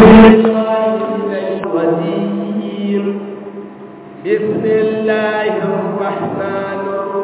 بسم الله الرحمن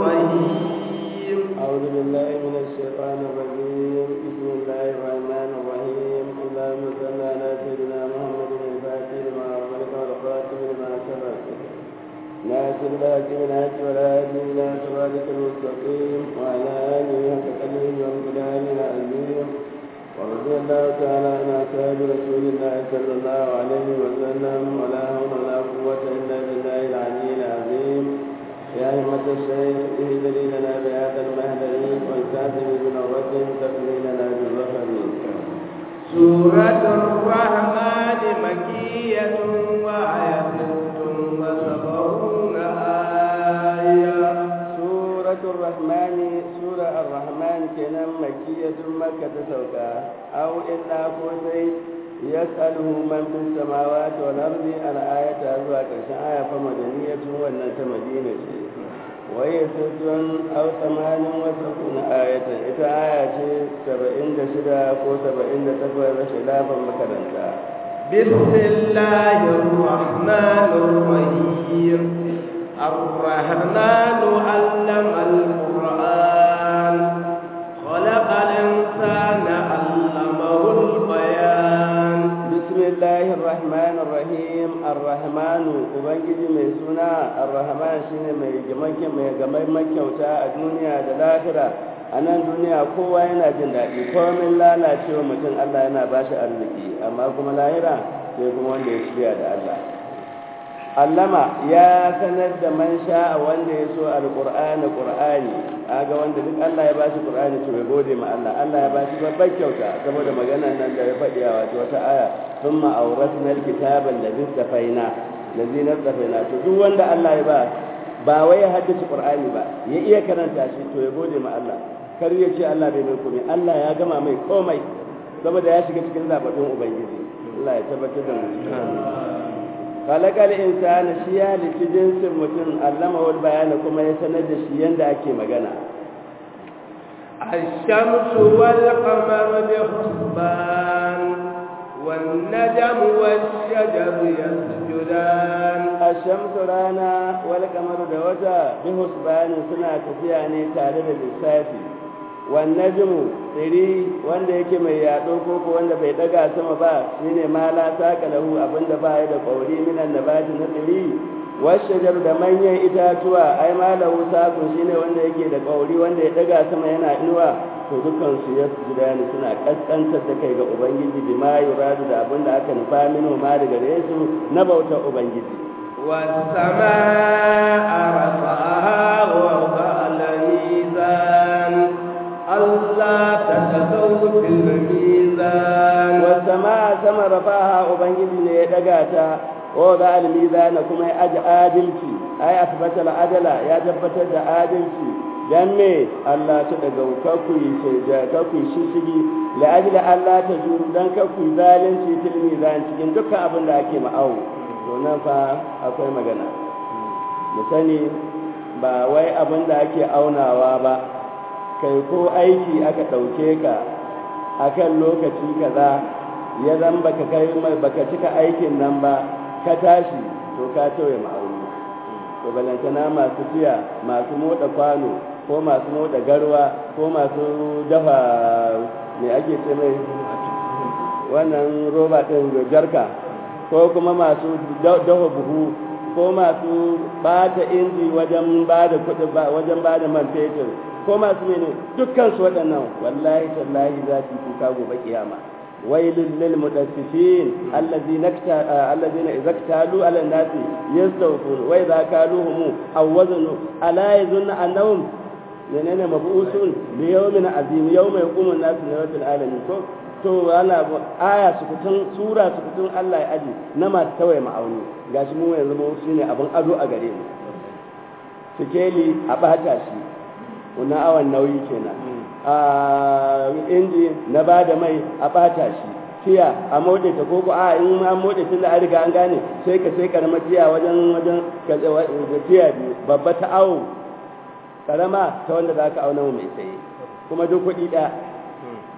الرحيم أعوذ بالله من الشيطان الرجيم بسم الله الرحمن الرحيم اللهم صل على سيدنا محمد الفاتح لما أغلق والخاتم لما سبق ناصر الحق بالحق والهادي إلى صراطك المستقيم وعلى آله حق قدره وامتداد العظيم ورضي الله تعالى عن أصحاب رسول الله صلى الله عليه وسلم ولا حول ولا قوة إلا بالله العلي العظيم يا همة الشيخ اهدني لنا بهذا المهدر والكاتب بنظرة تقضي لنا بالظفر سورة الرحمن مكية وآية وسبعون آية سورة الرحمن سورة الرحمن كنا مكية مكة سوكا أو إلا كوسي يسأله من في السماوات والأرض الآية أزوى كرشان آية فمدنية وأنت مدينة وهي ست أو ثمان وستون آية إذا آية سبعين دشدا كو سبعين تكوى خلافا مكرنتا بسم الله الرحمن الرحيم الرحمن علم القرآن خلق الإنسان علمه البيان بسم الله الرحمن الرحيم الرحمن ubangiji mai suna الرحمن shine mai gamake mai gamai makyauta a duniya da lahira a nan duniya kowa yana jin daɗi komin lalacewa mutum Allah yana ba shi arziki amma kuma lahira sai kuma wanda ya shirya da Allah allama ya sanar da man sha wanda ya so alqur'ani qur'ani aga wanda duk Allah ya bashi qur'ani to ya gode ma Allah Allah ya bashi babbar kyauta saboda magana nan da ya faɗi a wato wata aya thumma awrasna alkitaba alladhi safaina alladhi nasafaina to duk wanda Allah ya ba ba wai ya haddace qur'ani ba ya iya karanta shi to ya gode ma Allah kar ya ce Allah bai mai komai Allah ya gama mai komai saboda ya shiga cikin zababbin ubangiji Allah ya tabbatar da mu kalakal insana shi ya halitti jinsin mutum allama wal bayana kuma ya sanar da shi yanda ake magana الشمس والقمر بحسبان والنجم والشجر يسجدان الشمس رانا والقمر da wata bihusbani suna tafiya ne tare da lissafi wannajimu tsiri wanda yake mai yaɗo ko ko wanda bai daga sama ba shine ma la saka lahu abinda ba ya da kauri minan nabati na tsiri washajar da manyan itatuwa ai ma lahu sakun shine wanda yake da kauri wanda ya daga sama yana inuwa to dukkan su ya sujuda ne suna kaskantar da kai ga ubangiji bi ma yuradu da abinda aka nufa mino ma daga gare su na bautar ubangiji والسماء رفعها ووضع الميزان ألا تتزوا في الميزان والسماء سما رفعها ubangiji ne ya daga ta wa da almizana kuma ya aji adalci ai asbata adala ya tabbatar da adalci dan me Allah ta daga kaku yi da kaku shishigi la ajla Allah ta juru dan kaku zalunci fil mizan cikin dukkan abin da ake ma'awo to nan fa akwai magana mu sani ba wai abin da ake aunawa ba kai ko aiki aka ɗauke ka akan lokaci kaza ya zan baka kai baka cika aikin nan ba ka tashi to ka tauye ma'auni to balantana masu jiya masu moda kwano ko masu moda garwa ko masu dafa me ake ce mai wannan roba ɗin jarka ko kuma masu dafa buhu ko masu bata inji wajen ba da kuɗi wajen ba da man fetur ko masu mene dukkan su waɗannan wallahi tallahi za su kuka gobe kiyama wailul lil mudaffifin allazina allazina idza ktalu ala nasi yastawfun wa idza kaluhum aw wazanu ala yazunna annahum menene mabusun li yawmin azim yawma yaqumu an-nasu li rabbil alamin ko to ana aya sukutun sura sukutun Allah ya aji na masu tawaye ma'auni gashi mu yanzu mu shine abin ado a gare mu sikeli a bata shi wannan awan nauyi kenan a inji na ba da mai a bata shi tiya a mode ta koko a in an mode tun da an riga an gane sai ka sai karamar tiya wajen wajen ka tiya biyu babba ta awo karama ta wanda za ka auna mai tsaye kuma duk kuɗi ɗaya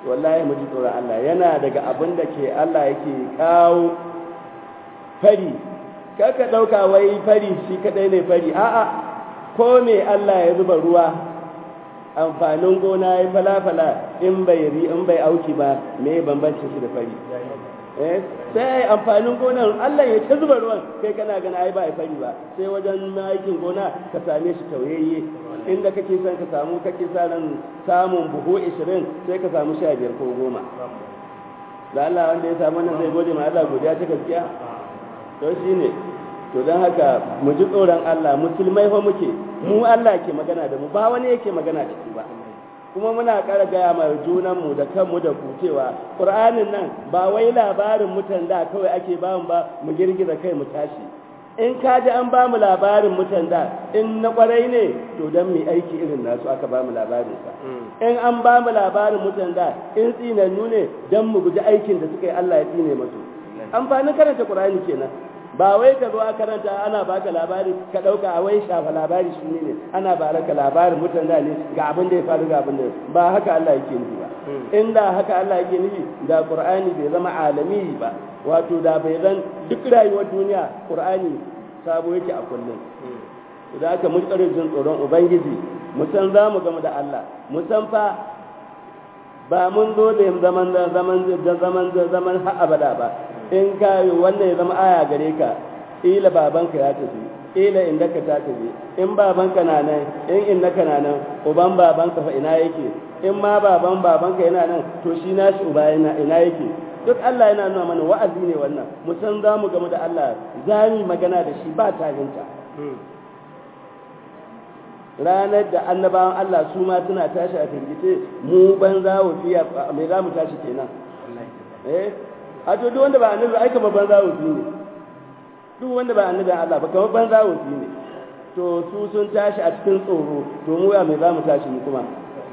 wallahi mu ji tsoron Allah yana daga abin da ke Allah yake kawo fari kaka ɗauka wai fari shi kaɗai ne fari a'a ko me Allah ya zuba ruwa amfanin gona ya falafala in bai ri in bai auki ba me bambancin shi da fari eh sai amfanin gonar Allah ya ta zuba ruwan kai kana gana ai ba ai fari ba sai wajen aikin gona ka same shi tauyayye inda kake son ka samu kake sa ran samun buhu 20 sai ka samu 15 ko 10 da Allah wanda ya samu nan zai gode ma Allah godiya ta gaskiya to shine to don haka mu ji tsoron Allah musulmai fa muke mu Allah ke magana da mu ba wani yake magana da shi ba kuma muna ƙara gaya ma junanmu da kanmu da ku cewa ƙur'anin nan ba wai labarin mutan da kawai ake ba mu ba mu girgiza kai mu tashi in ka ji an ba mu labarin mutan da in na ƙwarai ne to don mu aiki irin nasu aka ba mu labarin sa in an ba mu labarin mutan da in tsinannu ne don mu guji aikin da suka yi Allah ya tsine masu amfanin karanta ƙur'ani kenan ba wai ka zo a karanta ana baka labari ka dauka a wai shafa labari shi ne ana baraka labarin mutan da ne ga abin da ya faru ga abin da ba haka Allah yake nufi ba inda haka Allah yake nufi da Qur'ani bai zama alami ba wato da bai zan duk rayuwar duniya Qur'ani sabo yake a kullum da haka mun tsare jin tsoron ubangiji mu san za mu gamu da Allah mu san fa ba mun zo da zaman zaman zaman zaman har abada ba in ka wannan ya zama aya gare ka ila babanka ya tafi ila inda ka ta tafi in babanka na nan in innaka na nan uban babanka fa ina yake in ma baban babanka yana nan to shi nashi uba yana ina yake duk Allah yana nuna mana wa'azi ne wannan mu san za mu gamu da Allah za mu magana da shi ba tarinta ranar da annabawan Allah su ma suna tashi a firgice mu banza wafiya me za mu tashi kenan eh a to duk wanda ba annabi ai kamar banza wufi ne duk wanda ba annabi Allah ba kamar banza wufi ne to su sun tashi a cikin tsoro to mu ya mai za mu tashi mu kuma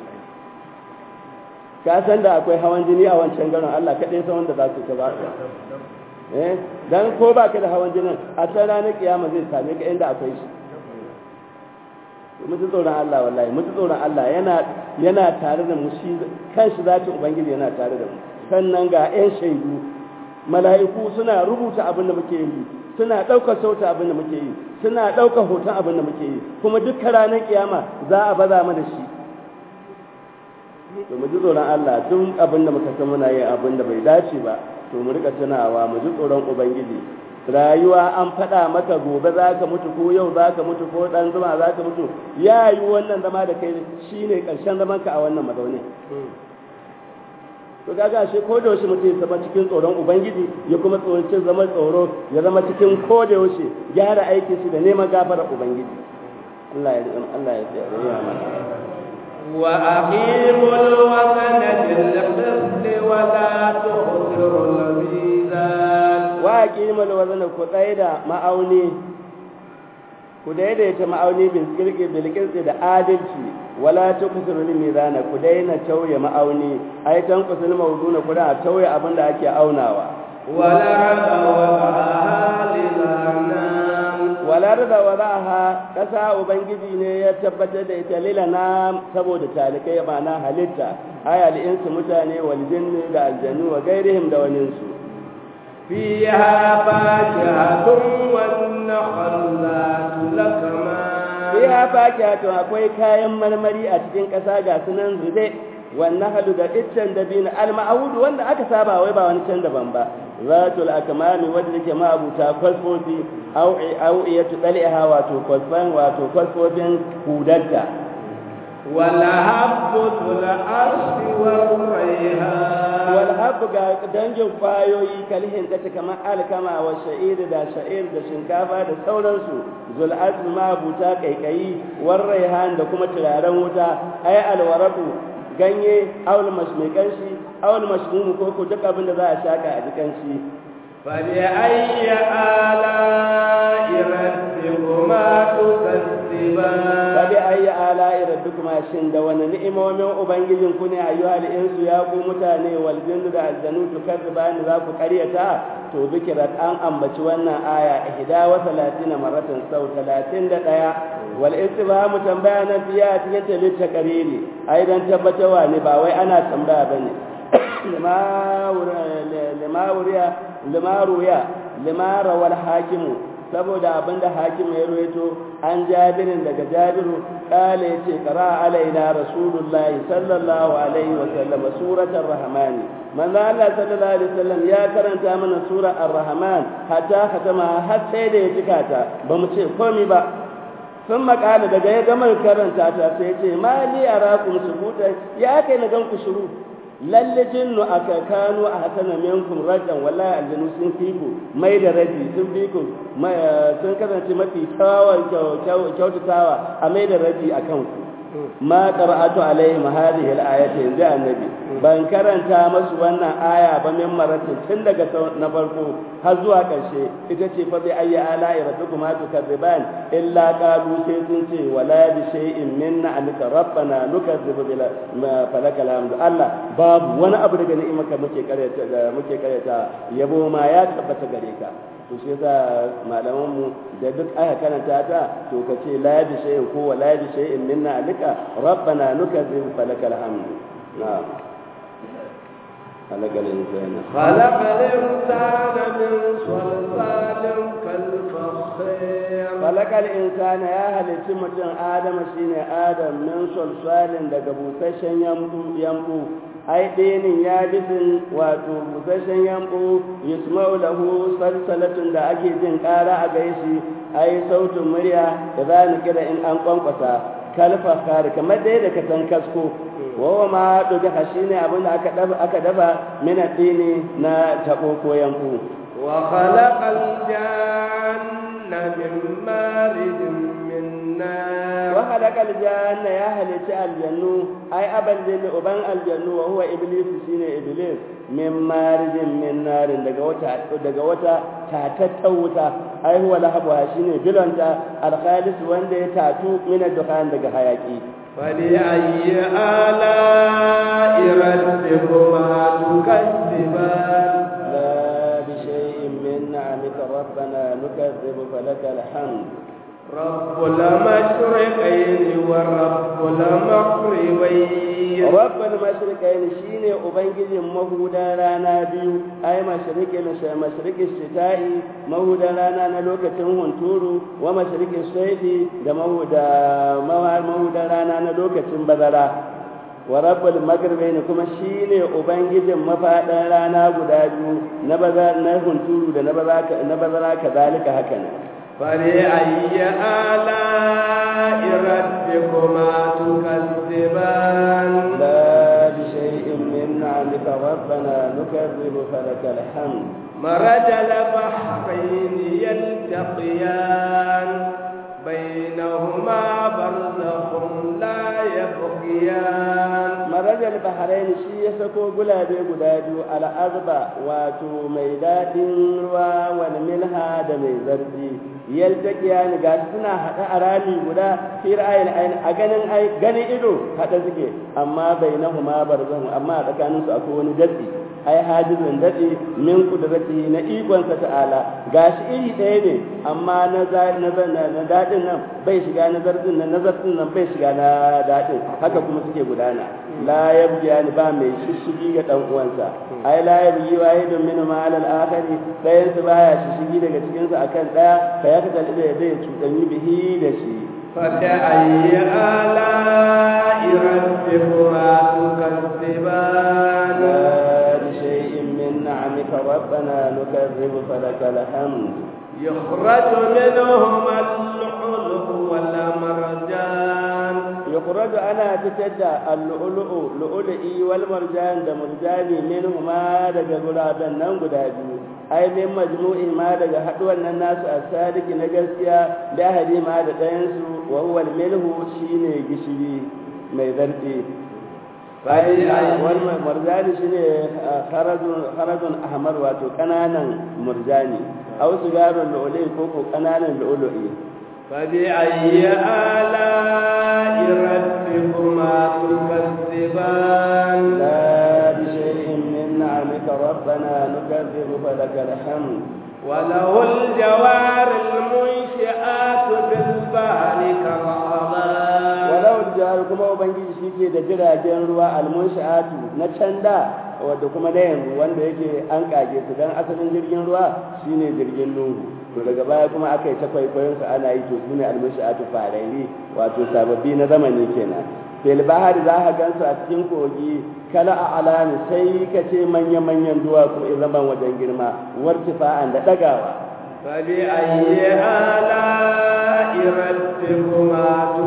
ka san da akwai hawan jini a wancan garin Allah kaɗai san wanda za su ka ba eh dan ko ba ka da hawan jinin a san ranar kiyama zai same ka inda akwai shi mutu tsoron Allah wallahi mutu tsoron Allah yana yana tare da mu shi kanshi zati ubangiji yana tare da mu sannan ga 'yan shaidu mala'iku suna rubuta abin da muke yi suna ɗaukar sauta abin da muke yi suna ɗaukar hoton abin da muke yi kuma dukkan ranar kiyama za a baza mana shi to mu ji tsoron Allah duk abin da muka san muna yin abin da bai dace ba to mu rika tunawa mu ji tsoron ubangiji rayuwa an faɗa maka gobe za ka mutu ko yau za ka mutu ko ɗan zuma za ka mutu ya yi wannan zama da kai shine ƙarshen zamanka a wannan mazaunin to kaga shi ko da yaushe mutum ya zama cikin tsoron ubangiji ya kuma tsoron zama tsoro ya zama cikin ko da yaushe gyara aikin shi da neman gafarar ubangiji Allah ya Allah ya tsaya mana wa aqimul wazna bil qist wa la tukhsirul mizan wa aqimul wazna ku tsaye da ma'auni ku daidaita ma'auni bil qirqi bil qirqi da adalci wala tuqsiru lil mizana ku daina tauye ma'auni ai tan kusul mawduna ku da tauye abin da ake aunawa wala rada wa lilana wala rada wa zaha kasa ubangiji ne ya tabbatar da ita lilana saboda talikai ma'ana halitta ay al insu mutane wal jinni da aljannu wa gairihim da waninsu fiha fakihatun wan nakhallatu lakama fiha fakihatu akwai kayan marmari a cikin ƙasa ga sunan zube wannan halu da iccen dabino al-ma'ud wanda aka saba wai ba wani can daban ba zatul akmami wanda yake ma'abuta kwasfofi au au iyatu dal'iha wato kwasfan wato kwasfofin hudarta wala habbu tul arshi wal rayhan wal habbu ga dangin kwayoyi kalhin ta kamar alkama wa sha'ir da sha'ir da shinkafa da sauransu zul azmi ma buta kaikayi war rayhan da kuma turaren wuta ay alwarabu ganye awul mashmikan shi awul mashmum ko ko duk abin da za a shaka a jikan shi fa bi ayyi ala rabbikuma tukazziban fa bi ayyi ala rabbikuma shin da wani ni'imomin ubangijin ku ne ayyuhal insu ya ku mutane wal jinnu da aljanu tukazziban za ku karyata to zikirat an ambaci wannan aya ihda wa salatina maratan sau 31 wal istibhamu tambaya nan biya cikin ta litta qariri ai dan tabbatawa ne ba wai ana tambaya bane limaruya limarawar hakimu saboda abinda hakim ya ruwaito an jabirin daga jabiru kala ya ce kara alaina rasulullahi sallallahu alaihi wasallam suratar rahmani manzo Allah sallallahu alaihi wasallam ya karanta mana sura ar-rahman hatta khatama har sai da ya cika ta ba mu ce komai ba sun makala daga ya gama karanta ta sai ya ce ma li arakum subuta ya kai na gan ku shiru lalle jinnu aka kanu a hasana minkum rajan wallahi aljanu sun fi ku mai da raji sun fi ku sun kasance mafi kyautatawa a mai da raji a kanku ma qara'atu alaihim hadhihi al-ayati yanzu annabi ban karanta masu wannan aya ba min maratin tun daga na farko har zuwa karshe ita ce fa bi ayyi ala'i rabbikuma tukadziban illa qalu sai sun ce wala bi shay'in minna alika rabbana nukazzibu bil falakal hamdu Allah babu wani abu daga ni'imarka muke karyata muke karyata yabo ma ya tabbata gare ka to shi yasa malaman mu da duk aka karanta ta to ka ce la bi shay'in ko wala bi shay'in minna alika rabbana nukazzibu falakal hamdu na'am خلق الإنسان خلق الإنسان من صلصال كالفخير خلق الإنسان يا هل تمتن آدم شين آدم من صلصال daga busasshen yambu yambu ai dinin ya bisin wato busasshen yambu yusma'u lahu salsalatun da ake jin ƙara a gaishi ai sautin murya da za ni kira in an kwankwasa kalfa kare kamar dai da ka san kasko wawa ma ɗuga shi ne abinda aka dafa mina dini na taɓo ko yanku wa khalaqal janna min marijin min nar wa khalaqal janna ya halici aljannu ai aban jinni uban aljannu wa huwa iblis shine iblis min marijin min narin daga wata daga wata tatattan wuta ai huwa lahabu shine bilanta alkhalis wanda ya tatu min dukhan daga hayaki فلأي آلاء ربكما تكذبان لا بشيء من نعمك ربنا نكذب فلك الحمد رب المشرقين ورب المغربين رب المشرقين شيني أبنجي مهودا رانا بيو أي مشرق مشرق الشتاء مهودا رانا نلوك تنهن تورو ومشرق الصيف ده مهودا مهودا رانا نلوك تنبذرا wa rabbul maghribain kuma shine ubangijin mafadan rana guda biyu na baza na hunturu da na baza na bazara kazalika haka ne فلأي آلاء ربكما تكذبان لا بشيء من نعمك ربنا نكذب فلك الحمد مرج البحرين يلتقيان بينهما برزخ لا يبغيان marajal bahrain shi ya sako gulabe guda biyu al'azba wato mai daɗin ruwa wani milha da mai zarfi yaltaqiya ni ga suna haɗa a rami guda fi ra'ayin ayin a ganin ai ganin ido haɗa suke amma bainahuma barzahun amma a tsakaninsu akwai wani datsi ai hajizun daɗi min kudrati na ikonsa ta'ala gashi iri ɗaya ne amma na na daɗin nan bai shiga na zartin nan na zartin nan bai shiga na daɗin haka kuma suke gudana la yabghi ba mai shishigi ga dan uwansa ai la yabghi wahidun min ma al akhari dayan su baya shishigi daga cikin su akan daya fa ya kada da zai cudanyi bihi da shi فبأي آلاء ربكما تكذبان لا بشيء من نعمك ربنا نكذب فلك الحمد يخرج منهما اللؤلؤ والمرجان يخرج أنا تتدى اللؤلؤ لؤلؤي والمرجان دا مرجاني منهما دقا قرابا ننقو دابيو أي من مجموع ما دقا حدوى الناس السادك نقسيا لأهدي ما دقا ينسو وهو الملح شيني قشري ميذرتي والمرجاني شيني خرج خرج أحمر واتو كنانا مرجاني أو سجار اللؤلؤي كوكو كنانا اللؤلؤي فبأي آلاء ربكما تكذبان لا بشيء من نعمك ربنا نكذب فلك الحمد وله الجوار المنشآت بالبحر كالأعلام walau jihar kuma ubangiji shi ke da jiragen ruwa almunsha'atu na can da wadda kuma na yanzu wanda yake an kage su dan asalin jirgin ruwa shine jirgin nuhu to daga baya kuma aka yi ta kwaikwayon su ana yi to su ne almashi'atu farari wato sababbi na zamani kenan fil bahar za ka gansu a cikin kogi kala a alami sai ka ce manya-manyan duwatsu in zaman wajen girma wartifa'an da ɗagawa فبأي آلاء ربكما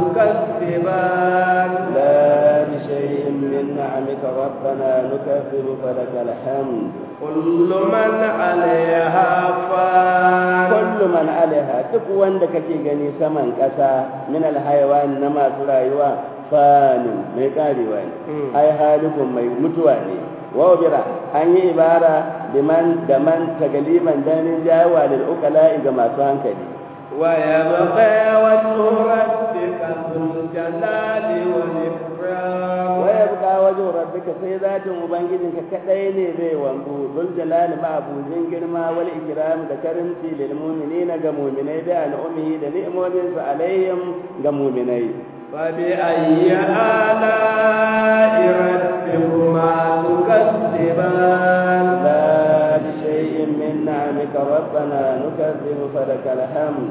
تكذبان لا بشيء من نعمك ربنا نكذب فلك الحمد كل من عليها فان كل من عليها duk wanda kake gani saman ƙasa min alhaiwan na masu rayuwa fanin mai karewa ne ai halikun mai mutuwa ne wa bira an yi ibara liman da man tagaliman danin jawa lil ukala ga masu hankali ويبقى وجه ربك ذو الجلال والإكرام wa yabqa wajhu rabbika sai zatin ubangijinka kadai ne zai wanzu dul jalal ma abujin girma wal ikram da karimci lil mu'minina ga mu'minai da al'ummi da ni'imomin su alaihim ga mu'minai فبأي آلاء ربكما تكذبان لا بشيء من نعمك ربنا نكذب فلك الحمد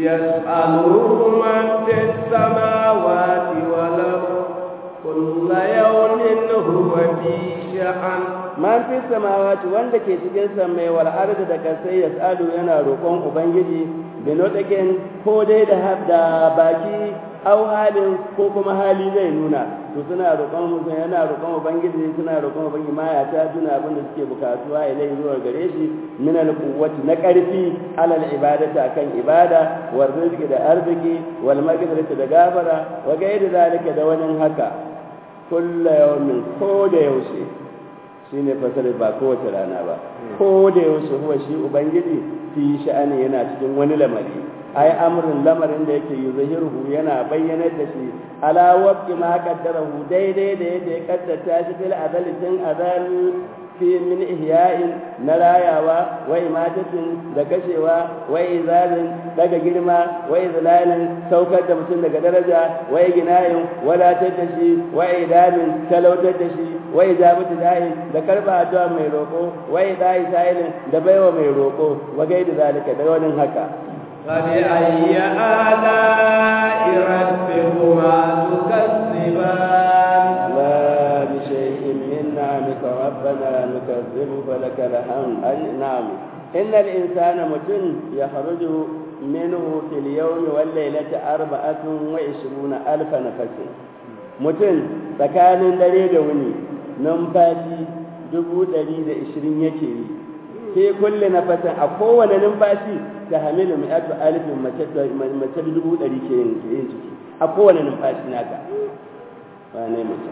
يسأله من في السماوات والأرض كل يوم هو في شأن man fi samawati wanda ke cikin samai wal ardi da kasai yasalu yana roƙon ubangiji binotaken ko dai da da baki au halin ko kuma hali zai nuna to suna roƙon mutum yana roƙon ubangiji suna roƙon ubangiji ma ya ta tuna abin da suke bukatuwa ilai zuwa gare shi min al quwwati na ƙarfi alal ibadati akan ibada wal rizqi da arziki wal maghfirati da gafara wa gairi zalika da wani haka kullu yawmin ko da yaushe shi ne fasarar ba kowace rana ba ko da yaushe huwa shi ubangiji fi sha'ani yana cikin wani lamari ai amrin lamarin da yake yuzhiruhu yana bayyanar da shi ala waqti ma qaddarahu daidai da yadda ya kaddata shi fil azali tun azal fi min ihya'in na rayawa wa imatatin da kashewa wa izalin daga girma wa izlalin saukar da mutum daga daraja wa ginayin wadatar da shi wa idamin talautar da shi wa ijabatu da'i da karba addu'a mai roko wa idai sa'ilin da baiwa mai roko wa gaida zalika da wani haka فبأي آلاء ربكما تكذبان لا بشيء من نعمك ربنا نكذب فلك الحمد أي نعم إن الإنسان متن يخرج منه في اليوم والليلة أربعة وعشرون ألف نفس متن tsakanin dare da wuni numfashi dubu ɗari da ishirin yake yi sai kulle na fatan a kowane numfashi ta hamilu mai atu alifin mace dubu ɗari ke yin ciki a kowane numfashi naka ba ne mace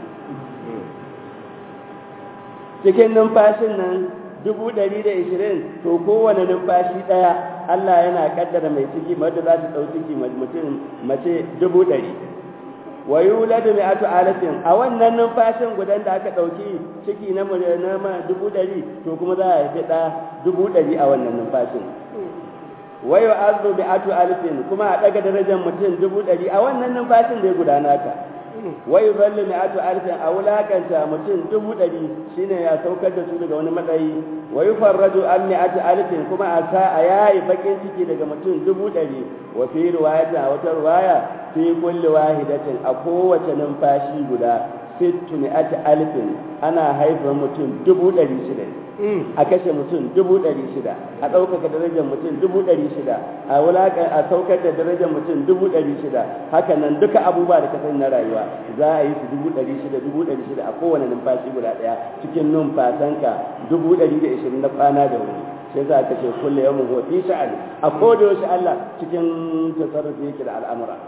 cikin numfashin nan dubu ɗari da ishirin to kowane numfashi ɗaya Allah yana kaddara mai ciki wadda za ta ɗau ciki mutum mace dubu ɗari wa yuladu mi'atu alatin a wannan numfashin gudan da aka ɗauki ciki na na dubu ɗari to kuma za a haifi ɗa dubu ɗari a wannan numfashin wa yu'adhu mi'atu alifin kuma a ɗaga darajar mutum dubu ɗari a wannan numfashin da ya gudana ta wa yuzallu mi'atu alfin a wulakanta mutum dubu ɗari shine ya saukar da su daga wani matsayi wa yufarraju an mi'atu alfin kuma a sa a yayi bakin ciki daga mutum dubu ɗari wa fi riwayatin a wata riwaya fi kulli wahidatin a kowace numfashi guda sittu mi'ati alfin ana haifar mutum dubu ɗari shida a kashe mutum dubu ɗari shida a ɗaukaka darajar mutum dubu ɗari shida a wulaƙa a saukar da darajar mutum dubu ɗari shida haka nan duka abubuwa da ka sani na rayuwa za a yi su dubu ɗari shida dubu ɗari shida a kowane numfashi guda ɗaya cikin numfasanka dubu ɗari da ishirin na kwana da wuri sai za ka ce kulle yawan huwa fi sha'ani a koda yaushe Allah cikin tasarrufi yake da al'amura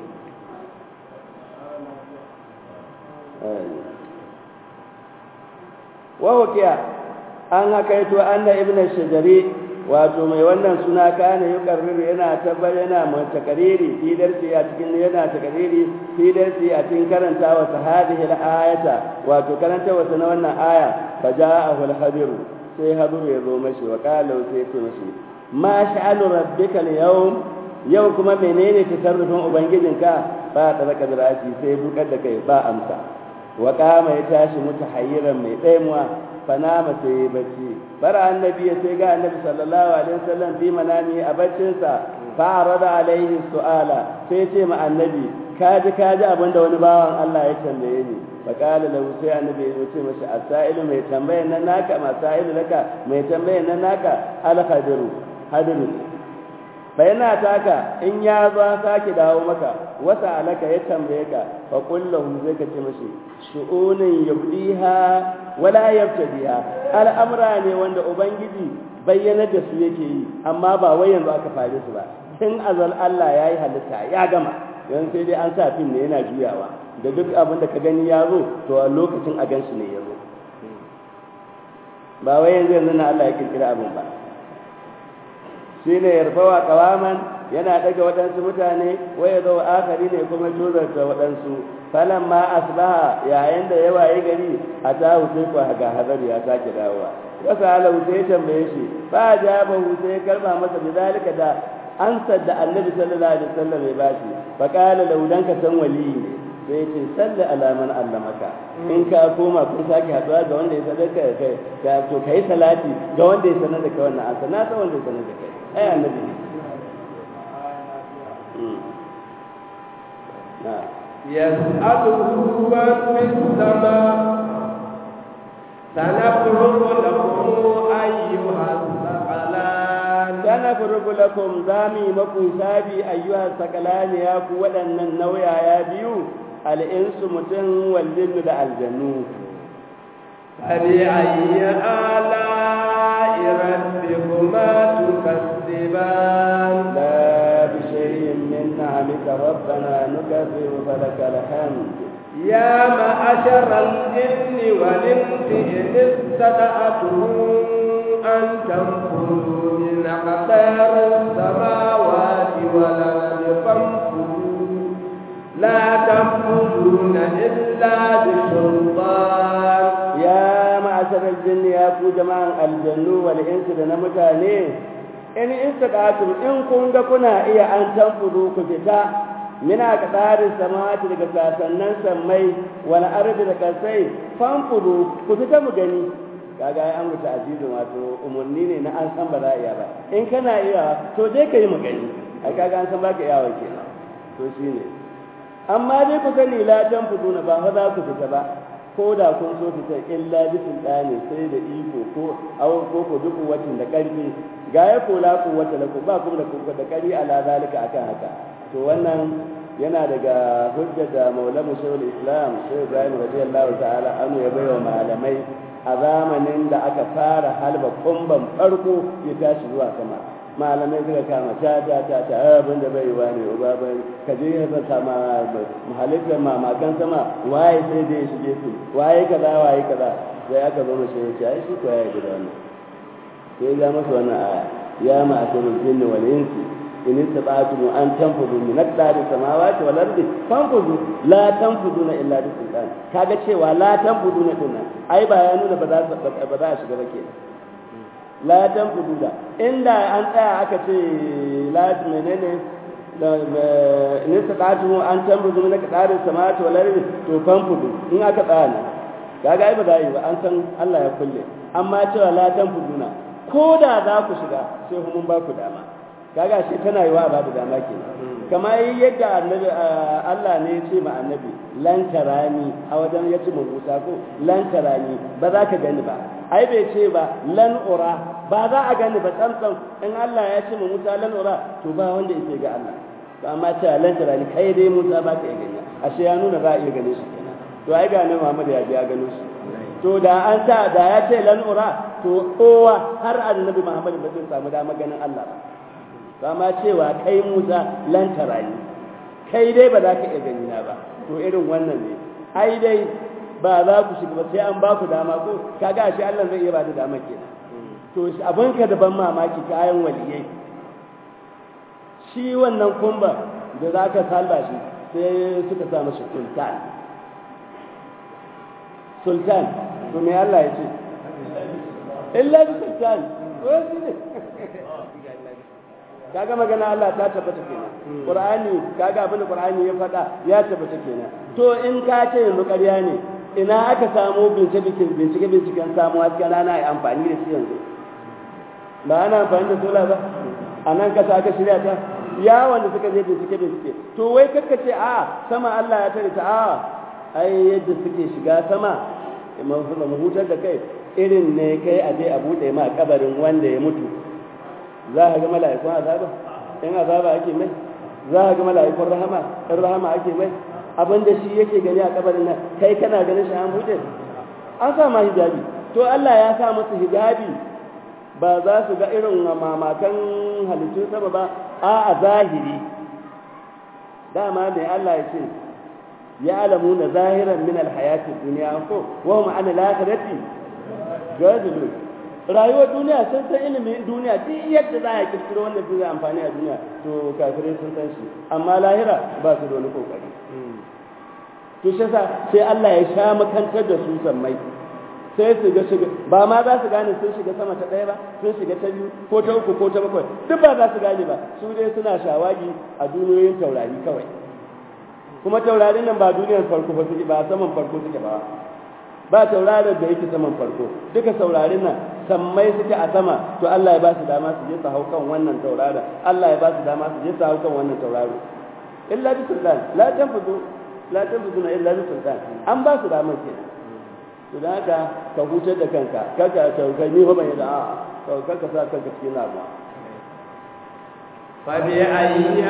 wa hukiya an hakaito anna ibnu shajari wato mai wannan suna kana yuqarriru yana tabbar yana mai takariri fi darsi a cikin yana takariri fi darsi a cikin karantawa sahadihi al-ayata wato karantawa na wannan aya faja'ahu al-hadiru sai hadiru ya zo mashi wa qala sai ce mashi ma sha'alu rabbika al-yawm yau kuma menene tasarrufin ubangijinka ba ta raka ziraci sai bukar da kai ba amsa wa kama ya tashi mutahayyiran mai tsaimuwa fanama sai ya bacci bara annabi ya sai ga annabi sallallahu alaihi wasallam bi manami a baccinsa fa arada alaihi su'ala sai ce ma annabi kaji kaji abinda wani bawan Allah ya tambaye ni fa qala lahu sai annabi ya ce masa asailu mai tambayan nan naka masailu laka mai tambayan nan naka al hadiru hadiru bayana taka in ya zo sake dawo maka wata alaka ya tambaye ka fa kullahu zai ka ce mashi shu'unin yubdiha wala yabtadiha al'amra ne wanda ubangiji bayyana da su yake yi amma ba wai yanzu aka fare su ba tun azal Allah yayi halitta ya gama yanzu sai dai an sa fim ne yana juyawa da duk abin da ka gani ya zo to a lokacin a gansu ne ya zo ba wai yanzu yanzu na Allah ya kirkira abin ba shi ne yarfawa kawaman yana daga waɗansu mutane waya zo akari ne kuma tuzarta waɗansu falan ma asbaha yayin da ya waye gari a ta sai ko ga hazari ya sake dawowa wasa ala sai tambaye shi ba jaba sai karba masa bidalika da ansar da annabi sallallahu alaihi wasallam ya bashi fa qala law dan ka san wali ne sai ce salli ala man allamaka in ka koma kun sake haduwa ga wanda ya sanar ka ka to kai salati ga wanda ya sanar da kai wannan ansa na san wanda ya sanar da kai ai annabi ne يسأله من في السماء سنفرغ لكم أيها الثقلان سنفرغ لكم زامي مكو سابي أيها الثقلان يا قوة النويا يا بيو الإنس متن والجن دا الجنو فبأي آلاء ربكما تكذبان لا بشيء من نعمك ربنا نكذب فلك الحمد يا معشر الجن والإنس إن استطعتم أن تنفذوا من أقطار السماوات والأرض فانفذوا لا تنفذون إلا بسلطان يا معشر الجن يا كو جماعة الجن والإنس لنمتاني in istaqatum in kun ga kuna iya an tanfudu ku fita mina ka tsarin samawati daga sasannan sammai wal ardi da kasai fanfudu ku fita mu gani kaga ai an wuta azizun wato umurni ne na an san ba za iya ba in kana iya to dai kai mu gani ai kaga an san baka iya wa kenan to shine amma dai ku sani la tanfudu na ba fa za ku fita ba ko da kun so fita illa bi sultani sai da iko ko aw ko ko duk wacin da karfi ga ya kola ku wata la ku ba ku da ku da kari ala zalika akan haka to wannan yana daga hujja da maulamu shaykhul islam shaykh ibrahim radiyallahu ta'ala anhu ya bayyana malamai a zamanin da aka fara halba kumban farko ya tashi zuwa sama malamai suka kama ta ta ta ta abin da bai wani uba bai ka je ya zata ma halittar mamakan sama waye sai da ya shige su waye kaza waye kaza sai aka zo mashi ya ce ai shi ko ya yi da wannan sai ya masa wannan aya ya ma asirul jinni wal insi in istata'tum an tanfudu min aqdari samawati wal ardi fanfudu la tanfuduna illa bi sultan kaga cewa la tanfuduna dinnan ai ba ya nuna ba za ba za a shiga ba kenan la tanfudu da inda an tsaya aka ce la menene in istata'tum an tanfudu min aqdari samawati wal ardi to fanfudu in aka tsaya ne kaga ai ba za yi ba an san Allah ya kulle amma cewa la tanfuduna ko da za ku shiga sai mun ba ku dama kaga shi tana yi wa ba da dama ke kamar yadda annabi Allah ne ya ce ma annabi lan tarani a wajen ya ce Musa ko lan tarani ba za ka gani ba ai bai ce ba lan ura ba za a gani ba tsantsan in Allah ya ce ma Musa lan ura to ba wanda yake ga Allah ba amma cewa lan tarani kai dai Musa ba ka iya gani ashe ya nuna za a iya gane shi kenan to ai ga nan Muhammad ya ji ya gano shi to da an sa da ya ce lan ura to kowa har annabi Muhammad ba zai samu dama ganin Allah ba ba ma cewa kai Musa lantara ne kai dai ba za ka iya gani na ba to irin wannan ne ai dai ba za ku shiga ba sai an ba ku dama ko kaga shi Allah zai iya ba da dama kenan to abin ka da ban mamaki kayan waliyai shi wannan kumba da za ka salba shi sai suka sa mashi sultan sultan to me Allah ya ce illa bi sultan kaga magana Allah ta tabbata kenan Qur'ani kaga abin da Qur'ani ya faɗa ya tabbata kenan to in ka ce yanzu ƙarya ne ina aka samu bincike bincike binciken samu hasken rana a amfani da shi yanzu ba ana amfani da sola ba a nan kasa aka shirya ta ya wanda suka je bincike bincike to wai kakka ce a sama Allah ya tare ta a ai yadda suke shiga sama mu hutar da kai irin ne kai a je a bude ma kabarin wanda ya mutu za ka ga mala'ikun azaba in azaba ake mai za ka ga mala'ikun rahama in rahama ake mai abin da shi yake gani a kabarin nan kai kana ganin shi an bude an sa ma hijabi to Allah ya sa musu hijabi ba za su ga irin mamakan halittun sama ba a a zahiri dama mai Allah ya ce ya alamu na zahiran min alhayati duniya ko wa hum an alakhirati gadilu rayuwar duniya sun san ilimin duniya duk yadda za a kirkiro wanda zai amfani a duniya to kafirai sun san shi amma lahira ba su da wani kokari to shi sai Allah ya sha makantar da su sammai sai su ga shiga ba ma za su gane sun shiga sama ta ɗaya ba sun shiga ta biyu ko ta uku ko ta bakwai duk ba za su gane ba su dai suna shawagi a duniyoyin taurari kawai kuma taurarin nan ba duniyar farko ba suke ba saman farko suke ba ba taurarin da yake saman farko duka taurarin nan sammai suke a sama to Allah ya ba su dama su je su hau kan wannan taurarin Allah ya ba su dama su je su hau kan wannan taurarin illa bi sultan la tanfudu la tanfuduna illa bi sultan an ba su damar kenan to da haka ka hutar da kanka kaka ka kai ni fa ban da a to kaka sa kanka cikin damuwa fa bi ayyi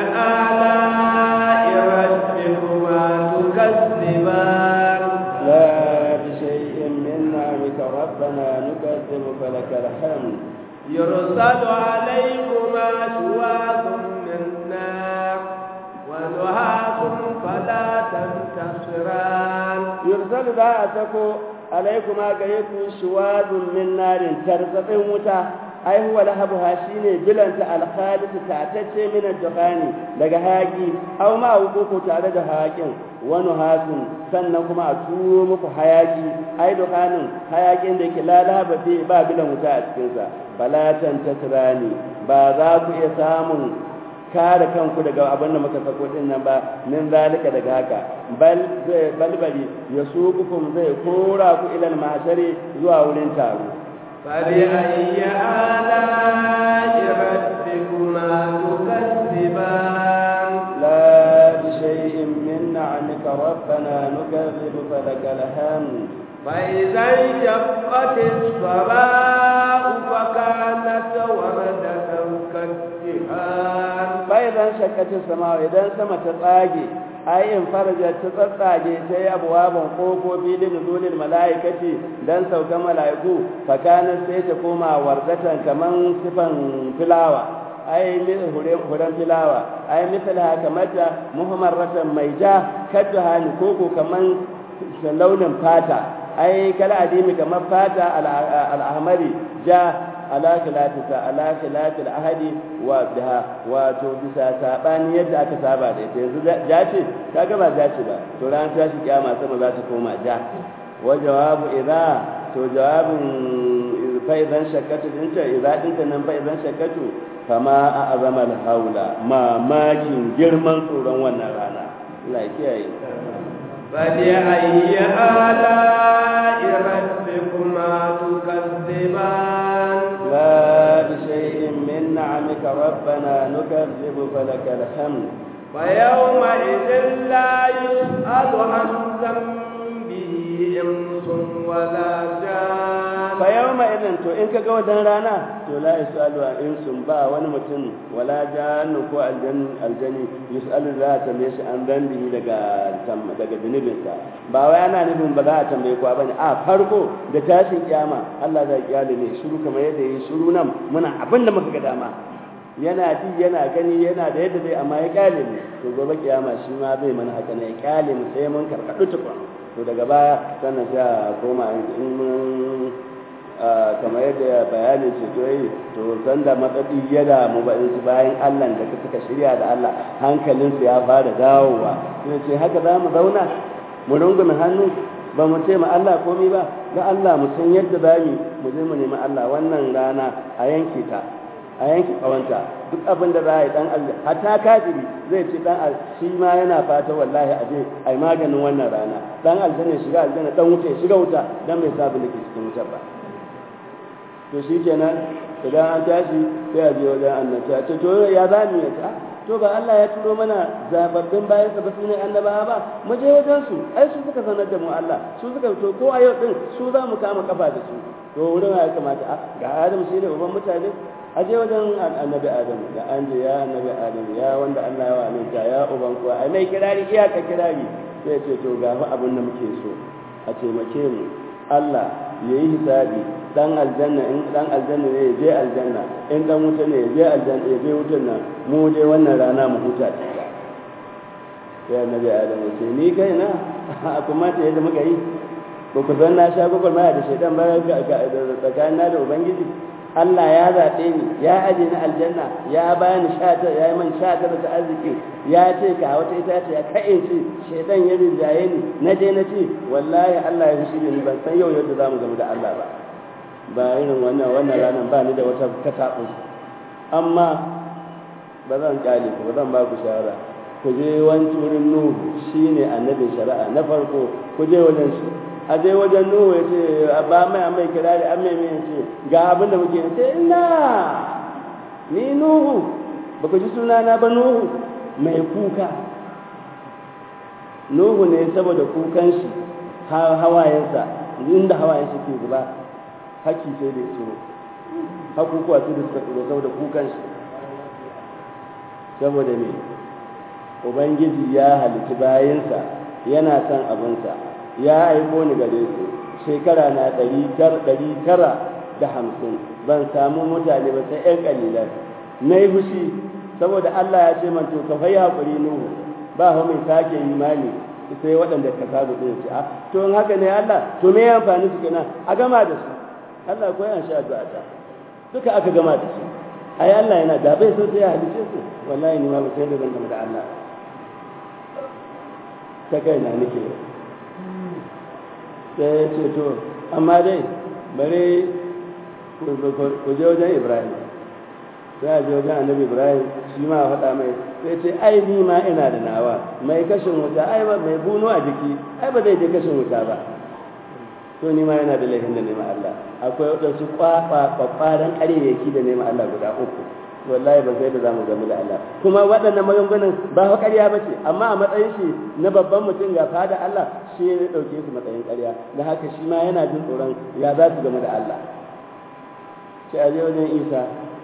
ala'i rabbikuma tukazziban la bi shay'in min ni'amika rabbana nukazzibu falakal hamd يرسل عليكما شواظ من نار ونهاس فلا تنتصران يرسل ذا أتكو alaikuma gare ku shuwadun min narin tarzatsin wuta ai huwa lahabuha shine bilanta alkhalis tatacce min ad-dukhani daga haki aw ma hukuku tare da hakin wani hasin sannan kuma a turo muku hayaki ai dukhanin hayakin da yake lalaba fi ba bilan wuta a cikin sa balatan tasrani ba za ku iya samun kare kanku daga abin da muka sako din nan ba min zalika daga haka bal zai balbali ya sukukum zai kora ku ilal mahshari zuwa wurin taro fali ayya ala rabbikuma tukazziban la bi shay'in min ni'amika rabbana nukazzibu falakal hamd فإذا انشقت السماء فكانت وردة كالدهان فإذا انشقت السماء إذا سما تطاجي أي انفرجت تطاجي تي أبواب قوفوفي لنزول الملائكة دان سوك ملائكو فكانت سيتكوما وردة كمان صفا فلاوة ai huren filawa ai misali kamata muhammaratan mai ja kadda hani koko kaman launin fata ai kala adimi kamar fata al'ahmari ja ala khilatita ala khilatil ahadi wa biha wato bisa sabani yadda aka saba da ita yanzu ja ce kaga ba ja ce ba to ran ta shi kiyama sama za ta koma ja wa jawabu idza to jawabin fa idan shakkatu din ta idza din ta nan fa idan shakkatu kama a azama haula mamakin girman tsoron wannan rana Allah ya kiyaye فبأي آلاء ربكما تكذبان لا بشيء من نعمك ربنا نكذب فلك الحمد فيومئذ لا يسأل عن ذنبه إنس ولا جان فيومئذ to in kaga wadan rana to la yusalu an insun ba wani mutum wala jannu ko aljan aljani yusalu za ta tambaye shi an dambihi daga daga zunubinsa ba wai ana nufin ba za a tambaye ku bane a farko da tashin kiyama Allah zai kiyale ne shiru kamar yadda yi shiru nan muna abin da muka ga dama yana ji yana gani yana da yadda zai amma ya kyale mu to gobe kiyama shi ma zai mana haka ne ya kyale mu sai mun karkadu tukun to daga baya sannan sai a koma in mun kamar yadda bayanin ce to yi to san da matsadi ya damu ba su bayan Allah da suka shirya da Allah hankalinsu ya fara dawowa sai ce haka za mu zauna mu rungume hannu ba mu ce ma Allah komai ba ga Allah mu san yadda za mu mu je mu nemi Allah wannan rana a yanke ta a yanki kawanta duk abin da za a yi dan aljanna hatta kafiri zai ce dan shi ma yana fata wallahi a je ai maganin wannan rana dan aljanna shiga aljanna dan wuta shiga wuta dan bai sa abin da ke cikin wutar ba to shi kenan idan an tashi sai a je wajen annabi a ce to ya za mu yi ta to ba Allah ya turo mana zababbin bayan sa ba su ne annabawa ba mu je wajen su ai su suka sanar da mu Allah su suka to ko a yau din su za mu kama kafa da su to wurin ya kamata ga Adam shi ne uban mutane a je wajen annabi Adam da an je ya annabi Adam ya wanda Allah ya aminta ya uban kuwa ai mai kirari iyaka kirari sai ce to ga abin da muke so a taimake mu Allah ya yi hisabi dan aljanna in dan aljanna ne ya je aljanna in dan wuta ne ya je aljanna ya je wutan nan mu dai wannan rana mu huta ta sai annabi adam ce ni kai na kuma ta yadda muka yi ba ku san na sha gugul maya da shaidan ba tsakanin na da ubangiji Allah ya zaɓe ni ya aje ni aljanna ya bani shata ya yi man shata da ta arziki ya ce ka wata itace ya kai ce shaidan ya rinjaye ni na je na ce wallahi Allah ya fushi da ni ban san yau yadda zamu gamu da Allah ba ba irin wannan wannan ranar ba ni da wata kataɓu amma ba zan kyale ku ba zan ba ku shawara ku je wani wurin nuhu shine annabin shari'a na farko ku je wajen shi a je wajen nuhu ya ce ba mai mai kirari an mai mai ce ga abin da muke ce ina ni nuhu ba ku ji sunana ba nuhu mai kuka nuhu ne saboda kukan shi hawayensa inda hawayensa ke zuba haki sai da tsoro hakukuwa sai da suka tsoro saboda kukan shi saboda me ubangiji ya halitti bayansa yana son abinsa ya aiko ni gare su shekara na ɗari tara da hamsin ban samu mutane ba sai 'yan ƙalilan na yi fushi saboda Allah ya ce man to ka fai haƙuri nuhu ba fa mai sake imani sai waɗanda ka sabu ɗin ce a to in haka ne Allah to me ya amfani su kenan a gama da su Allah ko yan sha addu'a ta duka aka gama da su ai Allah yana da bai so sai ya halice su wallahi ni ma ba sai da zan gama da Allah ta kai na nake sai ya ce to amma dai bare ku je wajen Ibrahim sai a je wajen annabi Ibrahim shi ma faɗa mai sai ce ai ni ma ina da nawa mai kashin wuta ai ba mai buno a jiki ai ba zai je kashin wuta ba to ni ma yana da laifin da nema Allah akwai waɗansu kwakwaran ƙaryayyaki da nema Allah guda uku wallahi ba sai da zamu gamu da Allah kuma waɗannan maganganun ba fa ƙarya ba ce amma a matsayin shi na babban mutum ga fada Allah shi ya ɗauke su matsayin ƙarya da haka shi ma yana jin tsoron ya za su gamu da Allah sai a je wajen Isa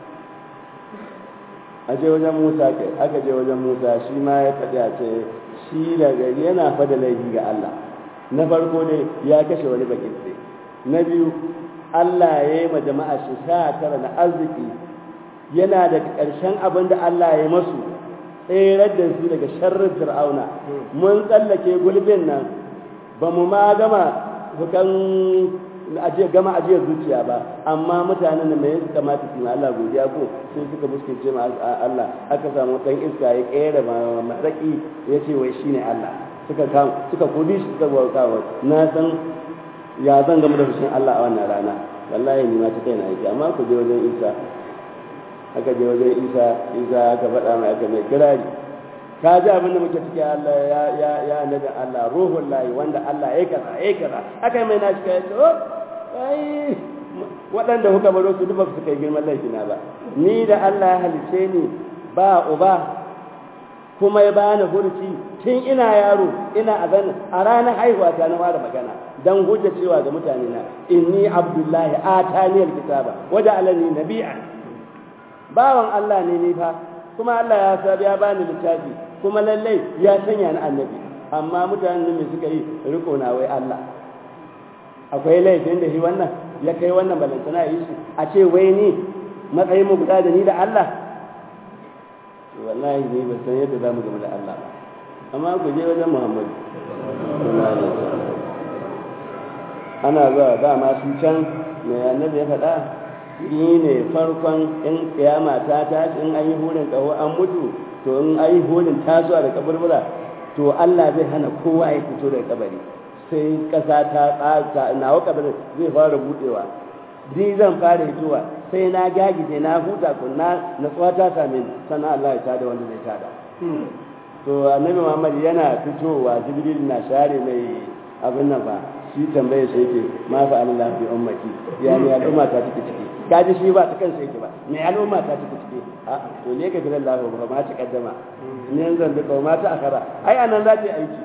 a je wajen Musa kai aka je wajen Musa shi ma ya faɗi a ce shi daga yana fada laifi ga Allah na farko ne ya kashe wani bakin sai na biyu Allah ya yi ma jama'a shi sha tara na arziki yana da ƙarshen abin da Allah ya masu tserar da su daga sharrin fir'auna mun tsallake gulbin nan ba mu ma gama hukan ajiye gama ajiyar zuciya ba amma mutanen da mai kamata su Allah godiya ko sai suka muskilce ma Allah aka samu dan iska ya kera maraki ya ce wai shine Allah suka kam suka kudi shi suka bauta wa na san ya zan gama da fushin Allah a wannan rana wallahi ni ma ta kai na yake amma ku je wajen Isa aka je wajen Isa Isa aka faɗa mai aka mai kirari ka ji abin da muke ciki Allah ya ya ya nabi Allah ruhul lahi wanda Allah ya kaza ya kaza aka mai na shi kai to ai waɗanda kuka baro su duk ba su kai girman laifina ba ni da Allah ya halice ni ba uba kuma ya bani hurci tun ina yaro ina a zan a ranar haihuwa ta na fara magana dan hujja cewa ga mutane na inni abdullahi atani alkitaba waja alani nabi'an bawan Allah ne ni fa kuma Allah ya sa ya bani littafi kuma lallai ya sanya ni annabi amma mutanen ne suka yi riko na wai Allah akwai laifin da shi wannan ya kai wannan balantana yi shi a ce wai ni matsayin mu guda da ni da Allah wallahi ne ba san yadda za mu gama da Allah ba amma ku je wajen Muhammadu ana zuwa dama su can mai annabi ya faɗa shi ne farkon in kiyama ta tashi in an yi hurin ƙaho an mutu to in an yi hurin tasowa da kaburbura to Allah zai hana kowa ya fito daga kabari sai ƙasa ta tsaka nawa kabarin zai fara buɗewa ni zan fara hitowa sai na gagije na huta kunna natsuwa ta same ni sannan Allah ya tada wanda zai tada to annabi Muhammad yana fitowa Jibril na share mai abin nan ba shi tambaye shi yake ma fa Allah bi ummati ya ne al'umma ta take ciki kaji shi ba ta kansa yake ba me al'umma ta take ciki a to ne ka gidan Allah ba ma ta kaddama ne zan bi kauma ta akara ai anan za ta yi aiki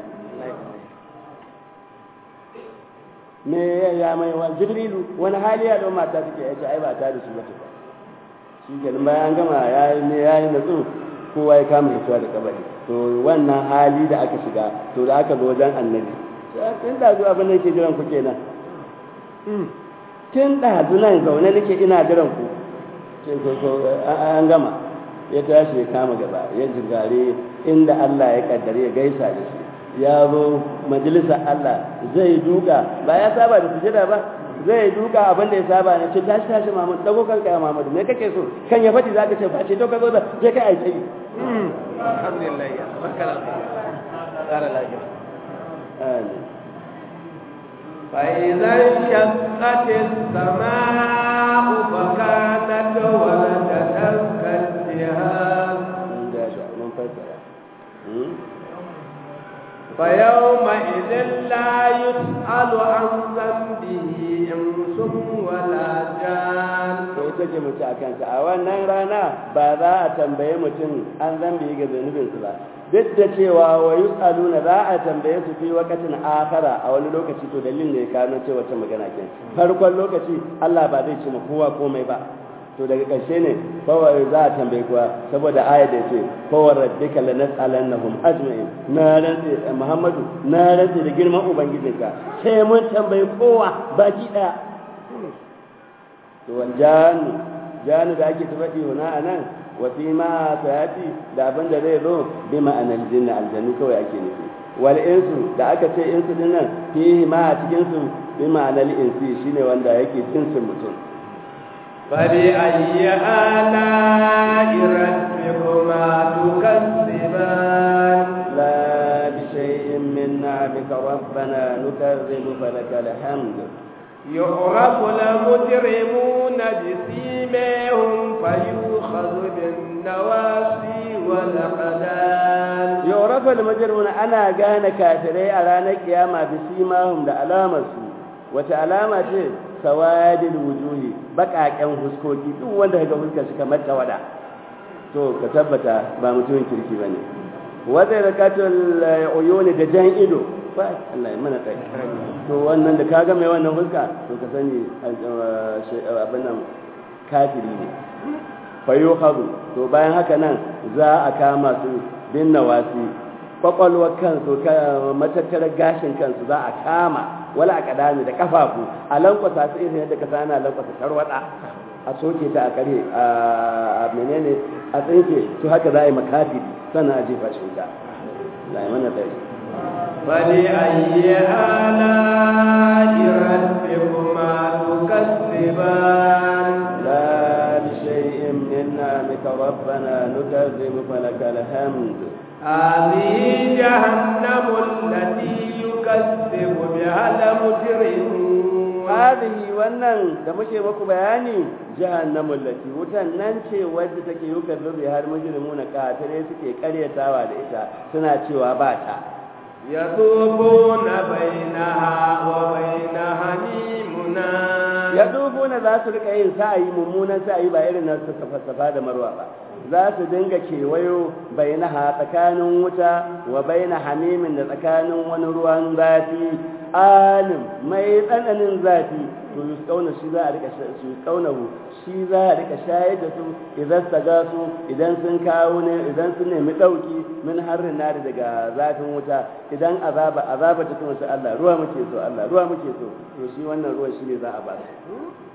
me ya mai wa jibrilu wani hali al'umma ta take yace ai ba ta da shi ba ta shi kenan bayan an gama yayi ne yayi natsu kowa ya kama fitowa da kabari to wannan hali da aka shiga to da aka zo wajen annabi tun da zuwa abin da yake jiran ku kenan tun da nan zaune nake ina jiran ku ce so an gama ya tashi ya kama gaba ya jigare inda Allah ya kaddare ya gaisa da shi ya zo majalisar Allah zai duka ba ya saba da sujada ba zai duka abin da ya saba ne ce tashi tashi Muhammad dago kanka ya Muhammad me kake so kan ya fadi zaka ce ba ce to ka zo da je kai aiki alhamdulillah ya barkala tsara lafiya amin فإذا انشقت السماء فكانت ولدت كالجهاز mun fassara فيومئذ لا يسأل عن ذنبه إنس ولا جان to ita ce mace a kansa a wannan rana ba za a tambaye mutum an zambe ga zunubinsu ba duk da cewa wa yus'aluna za a tambaye su fi wakatin akara a wani lokaci to dalilin ne ya kawo ce wata magana ke farkon lokaci Allah ba zai ce ma kowa komai ba to daga ƙarshe ne kawai za a tambaye kowa saboda aya da ce kawai rabbika lanas'alannahum ajma'in na rantsi Muhammadu na rantsi da girman ubangijinka sai mun tambaye kowa baki daya to wal jannu jannu da ake tafaɗi wana anan wa fi ma sayati da abin da zai zo bi ma'anar jinna aljannu kawai ake nufi wal insu da aka ce insu din nan fihi ma a cikin su bi ma'anar insi shine wanda yake jinsin mutum فبأي آلاء ربكما تكذبان لا بشيء من نعمك ربنا نكذب فلك الحمد يعرف المجرمون بسيماهم فيؤخذ بالنواسي والأقدام يعرف المجرمون أنا كان كافري على نكياما بسيماهم da alamarsu wata alama ce sawadil wujuhi bakaken huskoki duk wanda kaga fuskar shi kamar tawada to ka tabbata ba mutumin kirki bane wanda rakatul uyuni da jan ido fa Allah ya mana kai to wannan da kaga mai wannan fuska to ka sani abin nan kafiri ne fa yukhadu to bayan haka nan za a kama su bin nawasi kwakwalwar kansu matattarar gashin kansu za a kama wala a kadami da kafafu a lankwasa su irin yadda ka sana lankwasa tarwada a soke ta a kare a menene a tsinke su haka za a yi makafiri sannan a jefa shi wuta la mana tsaye فلأي آلاء ربكما تكذبان لا بشيء من نعمك ربنا نكذب فلك الحمد هذه جهنم التي يكذب بها المجرمون هذه wannan da muke muku bayani jahannamul lati wutan nan ce wadda take yukazzu bi har mujrimuna kafire suke karyatawa da ita suna cewa ba ta yatubuna bainaha wa baina hamimuna yatubuna za su rika yin sa'ayi mummunan sa'ayi ba irin na suka fasafa da marwa ba za su dinga kewayo bainaha tsakanin wuta wa baina hamimin da tsakanin wani ruwan zafi alim mai tsananin zafi to yi kauna shi za a rika su kaunahu shi za a rika shayar da su idan saga su idan sun kawo ne idan sun nemi dauki min harrin nari daga zafin wuta idan azaba azaba ta kuma Allah ruwa muke so Allah ruwa muke so to shi wannan ruwan shi ne za a ba su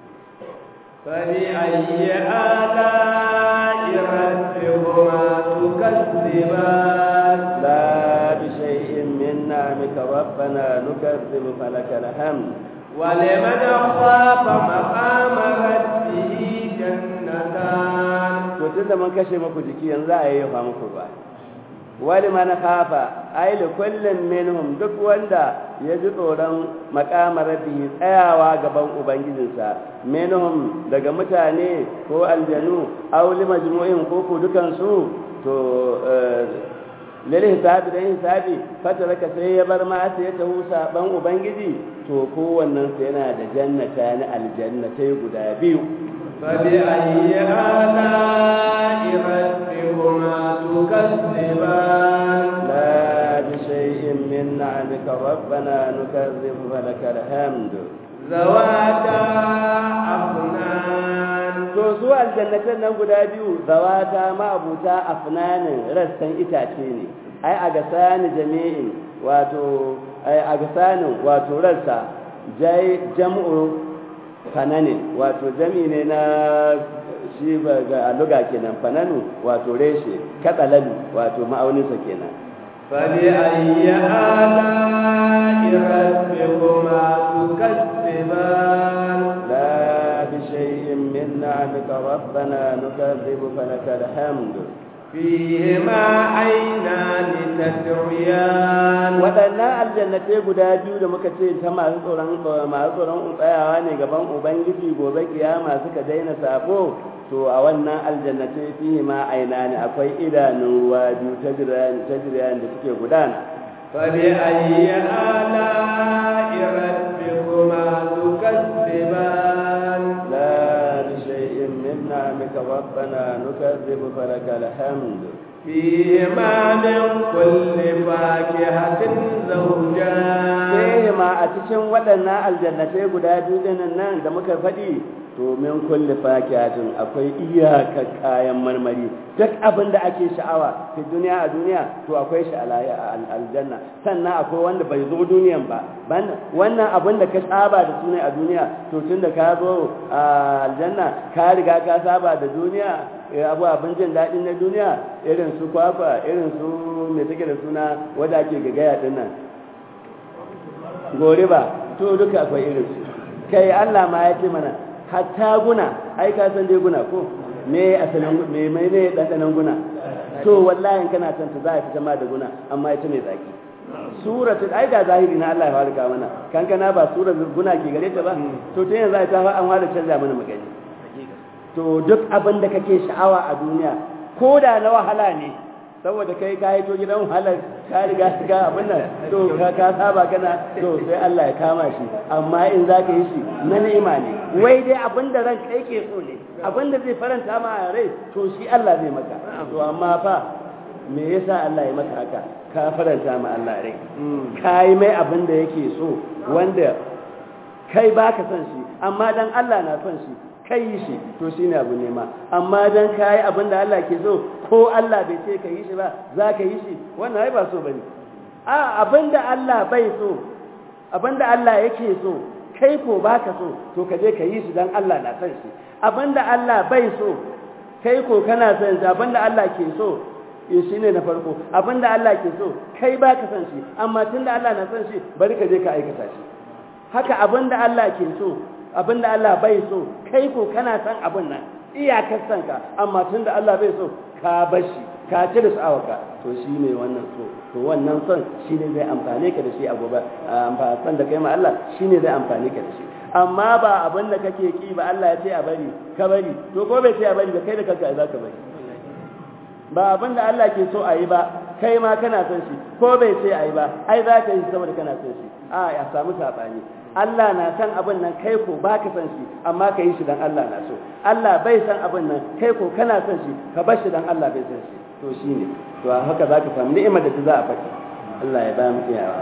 فبأي آلاء ربكما تكذبان لا بشيء من نعمك ربنا نكذب فلك الحمد ولمن خاف مقام ربه جنتان to tun da mun kashe muku jiki yanzu a yi fa muku ba wani man khafa ai li kullin minhum duk wanda ya ji tsoron makamar rabbi tsayawa gaban ubangijinsa minhum daga mutane ko aljanu aw li majmu'in ko ko dukan su to lil hisabi da hisabi fataraka sai ya bar ma sai ya tahu saban ubangiji to kowannen sa yana da jannata na aljannatai guda biyu فبأي آلاء ربكما تكذبان لا بشيء من نعمك ربنا نكذب فلك الحمد ذواتا أفنان to su aljannatan nan guda biyu zawata ma'abuta afnanin rassan itace ne ai a gasani jami'in wato ai a gasanin wato rassa jai jam'u fananin wato jami ne na shi ba ga aluga kenan fananu wato reshe katsalalu wato ma'auninsa kenan فبأي آلاء ربكما تكذبان لا بشيء من نعمك ربنا نكذب فلك الحمد فيهما عينان تسريان waɗannan aljannatai guda biyu da muka ce ta masu tsoron masu tsoron tsayawa ne gaban ubangiji gobe kiyama suka daina sabo to a wannan aljannatai fihi ma aina ne akwai idanun ruwa biyu ta jirayen da suke gudana فبأي آلاء ربكما تكذبان لا بشيء من نعمك ربنا نكذب فلك الحمد فيهما من كل فاكهة زوجان sai ma a cikin waɗannan aljannatai guda biyu ɗinnan nan da muka faɗi to min kulli fakihatin akwai iyaka kayan marmari duk abin da ake sha'awa fi duniya a duniya to akwai shi a aljanna sannan akwai wanda bai zo duniyan ba wannan abin da ka saba da sunai a duniya to tun da ka zo a aljanna ka riga ka saba da duniya abu abin jin daɗi na duniya irin su kwakwa irin su mai take da suna wadda ake gagaya ɗin nan gori ba to duka akwai irin su kai Allah ma ya ce mana hatta guna ai ka san dai guna ko me asalin me mai ne dandanan guna to wallahi kana san ta za a fita ma da guna amma ita ne zaki suratul ai ga zahiri na Allah ya harka mana kankana ba suratul guna ke gare ta ba to tun yanzu ai ta fa an fara canza mana magani to duk abin da kake sha'awa a duniya ko da na wahala ne saboda kai ka haito gidan wahalar ka riga ga abin nan to ka ka saba kana to sai Allah ya kama shi amma in za ka yi shi na ni'ima ne wai dai abin da ran kai ke so ne abin da zai faranta ma a rai to shi Allah zai maka to amma fa me yasa Allah ya maka haka ka faranta ma Allah rai ka yi mai abin da yake so wanda kai baka son shi amma dan Allah na son shi kai yi shi to shi ne abu nema amma don ka yi abin da Allah ke so ko Allah bai ce ka yi shi ba za ka yi shi wannan ai ba so ba ne a abin da Allah bai so abin da Allah yake so kai ko ba ka so to ka je ka yi shi don Allah na son shi abin da Allah bai so kai ko kana son shi abin da Allah ke so shi ne na farko abin da Allah ke so kai ba ka son shi amma tun da Allah na son shi bari ka je ka aikata shi haka abin da Allah ke so abin da Allah bai so kai ko kana san abin nan iyakar san ka amma tun da Allah bai so ka bashi ka ci da sha'awarka to shi ne wannan so to wannan son shi ne zai amfane ka da shi a gobe amfani san da kai ma Allah shi ne zai amfane ka da shi amma ba abin da kake ki ba Allah ya ce a bari ka bari to ko bai ce a bari ba kai da kanka za ka bari ba abin da Allah ke so a yi ba kai ma kana son shi ko bai ce a yi ba ai za ka yi saboda kana son shi a ya samu saɓani Allah na san abin nan kai ko ba ka san shi amma ka yi shi dan Allah na so Allah bai san abin nan kai ko kana san shi ka bar shi dan Allah bai san shi to shi ne to haka za ka samu ni'imar da ta za a faɗi Allah ya ba mu iyawa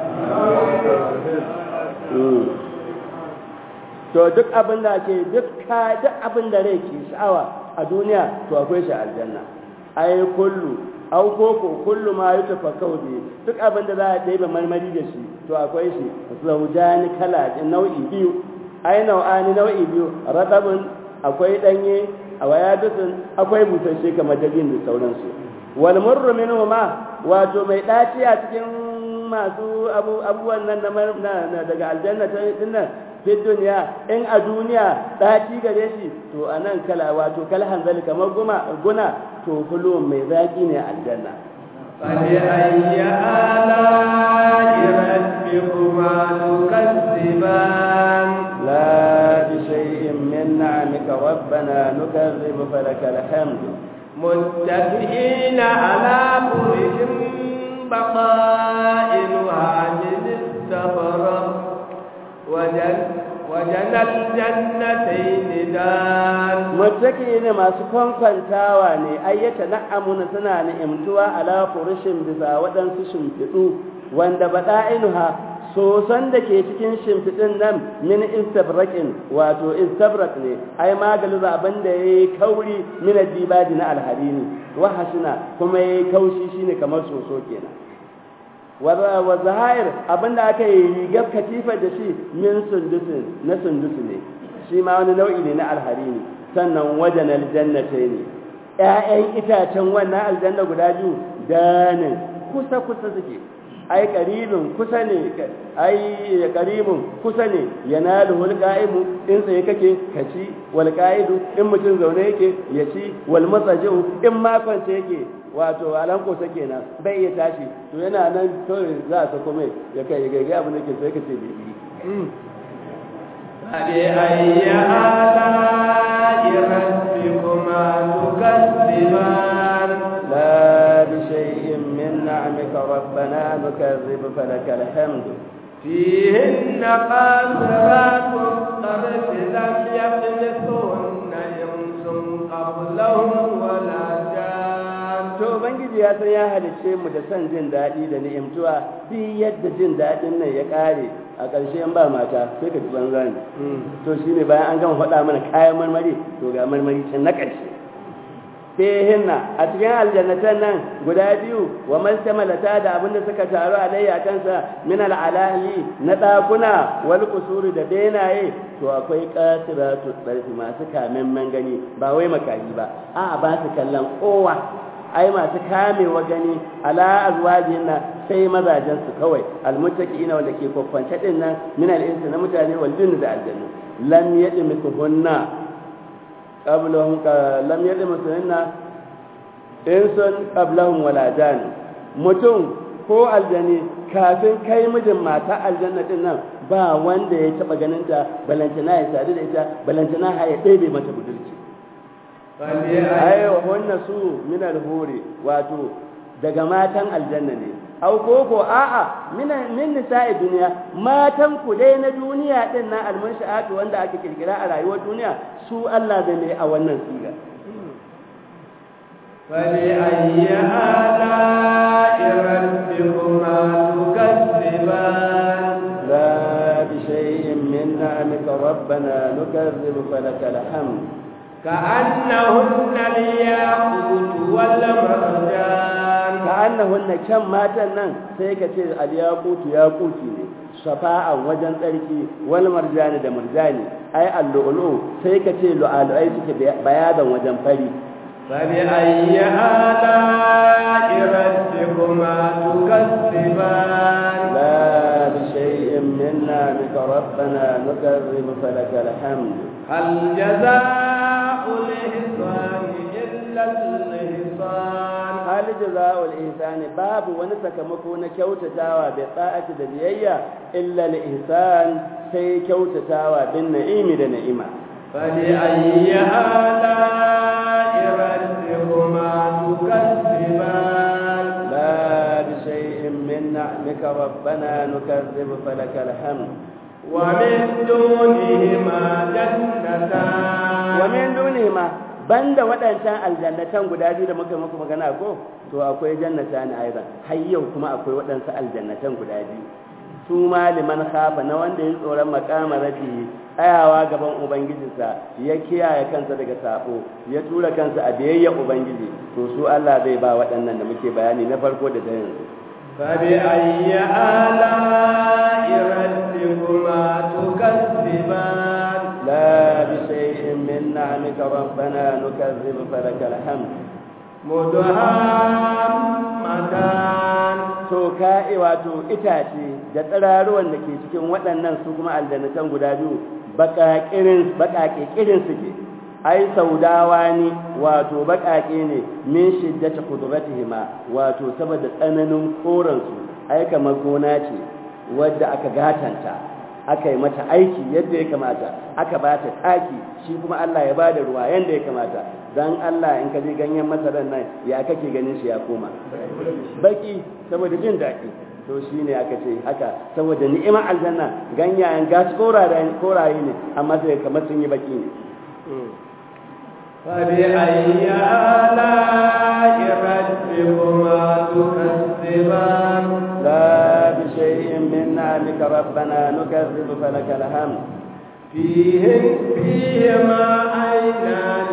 to duk abin da ke duk ka duk abin da rai ke sha'awa a duniya to akwai shi aljanna ai kullu au koko kullu ma yutafakkau bi duk abin da za a ɗebe marmari da shi to akwai shi zaujani kala nau'i biyu ai nau'ani nau'i biyu radabun akwai danye a wayadusun akwai busasshe kamar dabin da sauransu wal murru minhu ma wato mai daci a cikin masu abubuwan nan na daga aljanna ta dinnan fi duniya in a duniya daci gare shi to anan kala wato kal hanzali kamar guma guna to kullu mai zaki ne aljanna فبأي آلاء ربكما تكذبان لا بشيء من نعمك ربنا نكذب فلك الحمد متكئين على فرش بطائنها من استبرق وجن وجنى الجنتين دان mutaki ne masu kwankwantawa ne ayyata na'amuna suna ni'imtuwa ala furushin bisa waɗansu shimfiɗu wanda baɗa'inuha sosan da ke cikin shimfiɗin nan min istabrakin wato istabrak ne ai maganin zaben da ya yi kauri min dibadi na alharini wa hasina kuma ya yi kaushi shine kamar soso kenan wa zahir abinda aka yi rigar katifar da shi min sundusin na sundusu ne shi ma wani nau'i ne na alharini sannan wajen aljannatai ne ‘ya'yan itacen wannan aljanna guda biyu danin kusa-kusa suke ai karibin kusa ne ai karibin kusa ne yana da hulƙa'imu in tsaye kake ka ci wal qa'idu in mutum zaune yake ya ci wal matsaji'u in makonce yake wato alanko sa kenan bai iya tashi to yana nan kawai za a sako mai ya kai gaigai abin da ke sai ka ce bibi فبأي آلاء ربكما تكذبان لا بشيء من نعمك ربنا نكذب فلك الحمد فيهن قاصرات الطرف لم يطمثهن إنس قبلهم ولا جان to ubangiji ya san ya halicce mu da son jin daɗi da ni'imtuwa duk yadda jin daɗin nan ya ƙare a ƙarshe in ba mata sai ka ji banza ne to shine bayan an gama faɗa mana kayan marmari to ga marmari can na ƙarshe fihinna a cikin aljannatan nan guda biyu wa maltamalata da abinda suka taru alayya kansa min al'alahi na ɗakuna wal kusuri da benaye to akwai qatiratu tsarfi masu kamen gani ba wai makahi ba a ba su kallon kowa ai masu kamewa gani ala azwajin nan sai mazajen su kawai almuttaqina wanda ke kwakwance din nan min al'insi na mutane wal jinni da aljannu lam yadmikuhunna qablahum lam yadmikuhunna insun qablahum wala jan mutum ko aljani kafin kai mijin mata aljanna din nan ba wanda ya taba ganin ta balantana ya sadu da ita balantana ha ya ɗebe mata budurci ai wannan su min alhuri wato daga matan aljanna ne au koko a'a min min nisa'i duniya matan ku dai na duniya din nan almunsha'atu wanda aka kirkira a rayuwar duniya su Allah zai ne a wannan siga فبأي آلاء ربكما تكذبان لا بشيء من نعمك ربنا نكذب فلك الحمد كأنهن الياقوت والمرجان كأنهن كم ماتن nan sai ka ce al-yaqutu yaquti ne shafa'an wajen tsarki wal marjani da marjani ai al-lu'lu sai ka ce lu'alu'ai suke bayadan wajen fari فبأي آلاء ربكما تكذبان لا بشيء من نعمك ربنا نكذب فلك الحمد هل جزاء الإحسان إلا الإحسان hal jazaa'ul ihsani babu wani sakamako na kyautatawa bi ta'ati da biyayya illa al ihsan sai kyautatawa bin na'imi da na'ima فبأي آلاء ربكما تكذبان لا بشيء من نعمك ربنا نكذب فلك الحمد ومن دونهما جنتان ومن دونهما banda waɗancan aljannatan guda biyu da muka muku magana ko to akwai jannata ne aidan har yau kuma akwai waɗansu aljannatan guda biyu su ma liman khafa na wanda ya tsoron makama rafi tsayawa gaban ubangijinsa ya kiyaye kansa daga sabo ya tura kansa a biyayya ubangiji to su Allah zai ba waɗannan da muke bayani na farko da da yanzu فبأي آلاء ربكما تكذبان لا بشيء من نعمك ربنا نكذب فلك الحمد مدهامتان to ka'i wato itace da tsiraruwan da ke cikin waɗannan su kuma aljannatan guda biyu baƙaƙirin baƙaƙe kirin suke ai saudawa ne wato baƙaƙe ne min shiddati qudratihima wato saboda tsananin koransu ai kamar gona ce wadda aka gatanta aka yi mata aiki yadda ya kamata aka ba ta taki shi kuma Allah ya ba da ruwa yadda ya kamata don Allah in ka ji ganyen masarar nan ya kake ganin shi ya koma baki saboda jin daɗi to shi ne aka ce haka saboda ni'imar aljanna ganyayen gas koraye ne amma sai kamar sun yi baki ne فبأي آلاء ربكما تكذبان لا بشيء من نعمك ربنا نكذب فلك الحمد فيه فيهما عينان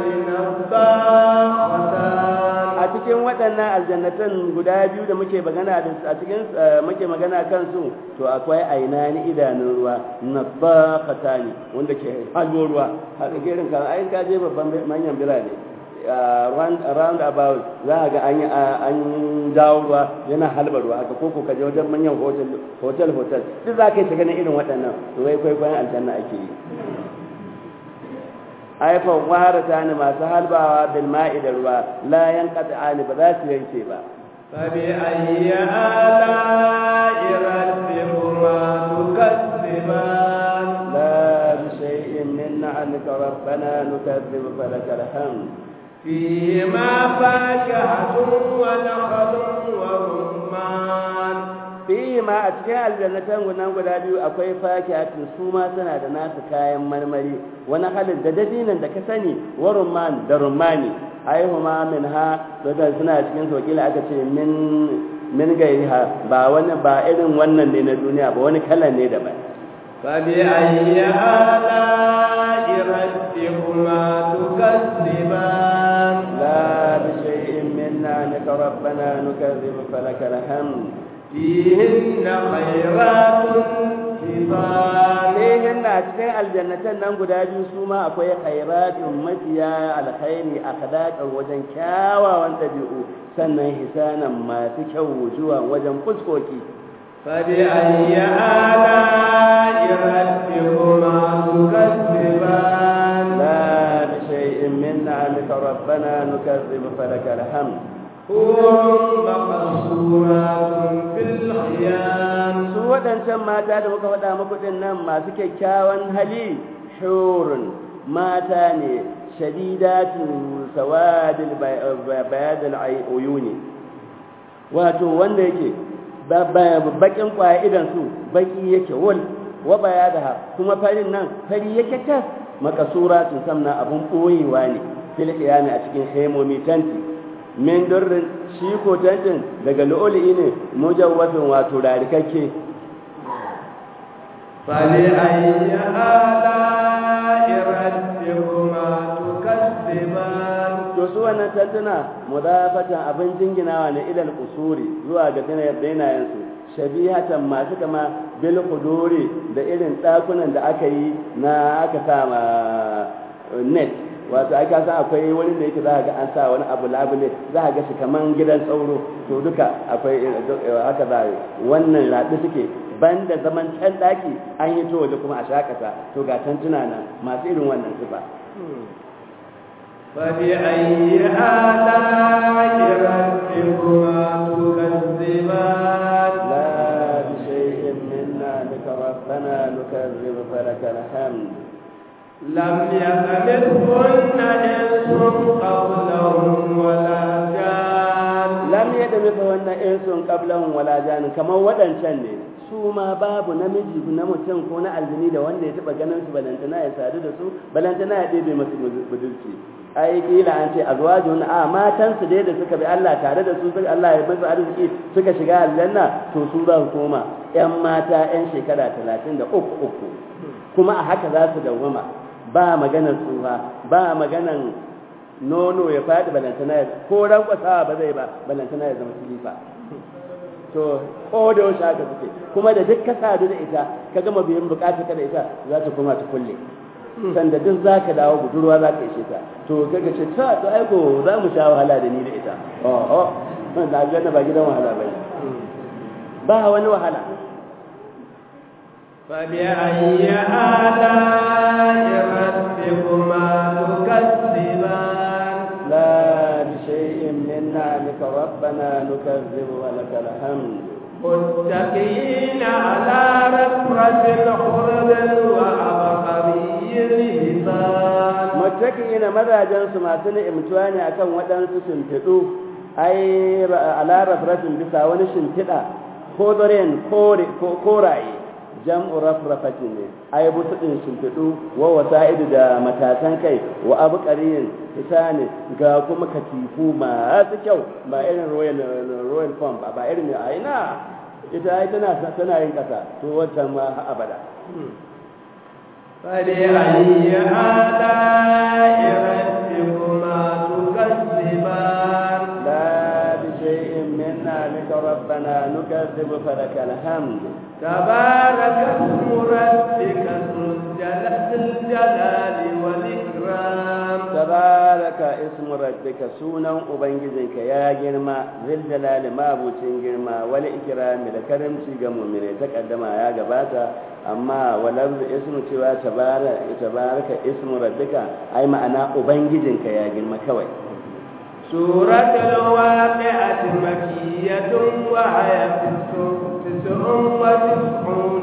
نضاختان a cikin waɗannan aljannatan guda biyu da muke magana da a cikin muke magana kansu to akwai ainani idanun ruwa na bakata ne wanda ke halwo ruwa haka gerin kan ayin ka je babban manyan birane round about za a ga an an jawo ruwa yana halba ruwa haka ko ko ka je wajen manyan hotel hotel hotel duk za ka yi ta ganin irin waɗannan to wai kwaikwayon aljanna ake yi aifan wara ta ne masu halbawa bil ma'i da ruwa la yanqata ba za su yanke ba فبأي آلاء ربكما تكذبان لا بشيء من نعمك ربنا نكذب فلك الحمد فيهما فاكهة ونخل ورمان fihi ma a cikin aljannatan gunan guda biyu akwai fakihatin su ma suna da nasu kayan marmari wani halin da dabinan da ka sani wa rumman da rummani aihuma min ha da suna cikin wakila aka ce min min gairiha ba wani ba irin wannan ne na duniya ba wani kalan ne daban فبأي آلاء ربكما تكذبان لا بشيء من نعمك ربنا نكذب فلك الحمد فيهن خيرات حسان Lehin na cikin aljannatan nan guda biyu su ma akwai khairatun mafiya alkhairi a kadakar wajen kyawawan ɗabi'u sannan hisanan masu kyau wujuwa wajen fuskoki. فبأي آلاء ربكما تكذبان لا بشيء من نعمك ربنا نكذب فلك الحمد حور مقصورات في الخيام su waɗancan mata da muka faɗa muku ɗin nan masu kyakkyawan hali shurun mata ne shadidatu sawadil bayadil uyuni wato wanda yake bakin kwaya idan su baki yake wal wa bayadaha kuma farin nan fari yake tas makasuratun samna abun boyewa ne fil qiyami a cikin hemomi tanti min durrin shi ko tantin daga lu'uli ne mujawwafin wato rarikakke فبأي آلاء ربكما تكذبان to su wannan tantuna mudafatan abin jinginawa ne ilal usuri zuwa ga dinayen su shabihatan masu kama bil quduri da irin dakunan da aka yi na aka sa ma net wato aka san akwai wani da yake za ga an sa wani abu labule za ga shi kaman gidan sauro to duka akwai haka za wannan raɗi suke banda zaman can daki an yi to waje kuma a shakata to ga tantuna nan masu irin wannan sifa فبأي آلاء ربكما تكذبان لا بشيء منا لك ربنا نكذب فلك الحمد لم يمسهن إنس قبلهم ولا جان lam yadda mika wannan insun qablahum wala jan kamar wadancan ne su ma babu namiji na mutum ko na aljini da wanda ya taba ganin su balantana ya sadu da su balantana ya ɗebe masu budurci ai kila an ce azwajun a matan su dai da suka bi Allah tare da su suka Allah ya musu arziki suka shiga aljanna to su za su koma yan mata yan shekara talatin da uku uku kuma a haka za su dawwama ba maganar tsufa ba maganar nono ya faɗi balantana ya ko rankwasawa ba zai ba balantana ya zama silifa to ko da yaushe haka suke kuma da duk ka sadu da ita ka gama biyan bukatar ka da ita za ta koma ta kulle sanda duk za ka dawo budurwa za ka ishe ta to kaga ce ta to aiko za mu sha wahala da ni da ita oh oh na aljanna ba gidan wahala bane ba wani wahala فبأي آلاء ربكما تكذبان بنعمك ربنا نكذب ولك الحمد متكئين على رفرة خرد وعبقري حسان muttaki'ina mazajen su masu ni'imtuwa ne akan waɗansu shimfiɗu ai ala rafrafin bisa wani shimfiɗa ko zoren koraye jam'u rafrafati ne ai butuɗin shimfiɗu wa wasa'idu da matasan kai wa abu ƙariyin ita ne ga kuma katifu masu kyau ba irin royal royal farm ba ba irin a ina ita ai tana tana yin ƙasa to wancan ma abada فلأي آلاء ربكما تكذبان لا بشيء من نعمك ربنا نكذب فلك الحمد تبارك اسم ربك ذو الجلال الجلال والإكرام تبارك اسم ربك سونا ubangijinka ya girma zil jalali mabucin girma wal ikrami da karamci ga mu'mine ta kaddama ya gabata amma walal ismu cewa tabaraka tabaraka ismu rabbika ai ma'ana ubangijinka ya girma kawai سورة الواقعة مكية وهي تسع وتسعون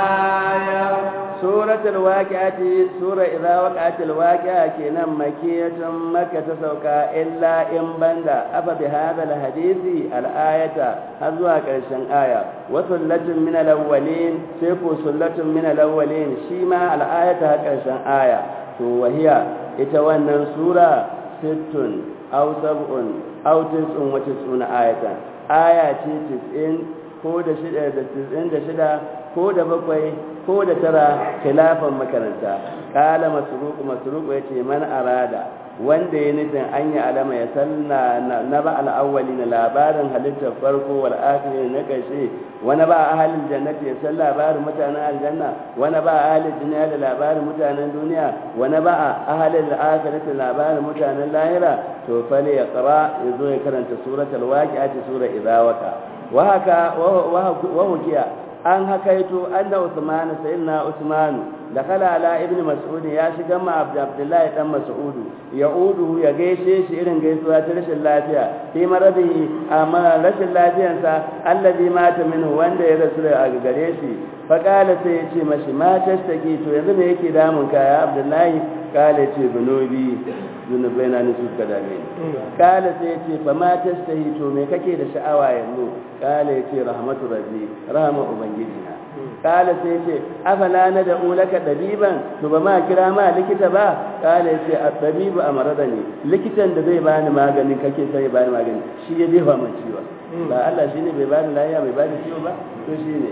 آية سورة الواقعة سورة إذا وقعت الواقعة كنا مكية مكة تسوكا إلا إن بندا أفا بهذا الحديث الآية هذا كرشن آية وسلة من الأولين سيكو سلة من الأولين شيما الآية كرشن آية وهي إتوانا سورة ست أو سبع أو تسع وتسعون آية آية تسعين ko da shida da tisirin da shida ko da bakwai ko da tara khilafan makaranta kala masruku masruku yace man arada wanda ya nufin an yi alama ya sanna na ba al'awwali na labarin halittar farko wal akhiri na kashe wani ba ahalin jannati ya san labarin mutanen aljanna wani ba ahalin duniya da labarin mutanen duniya wani ba ahalin akhirati labarin mutanen lahira to fale ya qara yazo ya karanta suratul waqi'ati sura idza waqa wa haka wa hukiya an hakaito anna usman sayyidina usman dakala ala ibn mas'ud ya shiga ma abdullahi dan mas'ud ya'udu ya gaishe shi irin gaisuwa ta rashin lafiya fi maradihi amma rashin lafiyansa allazi mata minhu wanda ya rasu da gare shi fa kala sai ya ce mashi ma tashtaki to yanzu me yake damun ka ya abdullahi kala ce zunubi zunubai na nisu ka dame ni kala sai ya ce fa ma tashtahi to me kake da sha'awa yanzu kala ya ce rahmatu rabbi rahama ubangiji na kala sai ya ce afala na da ulaka dabiban to ba ma kira ma likita ba kala ya ce at-tabibu amradani likitan da zai bani magani kake sai ya bani magani shi ya jefa min ciwo ba Allah shine bai bani lafiya bai bani ciwo ba to shine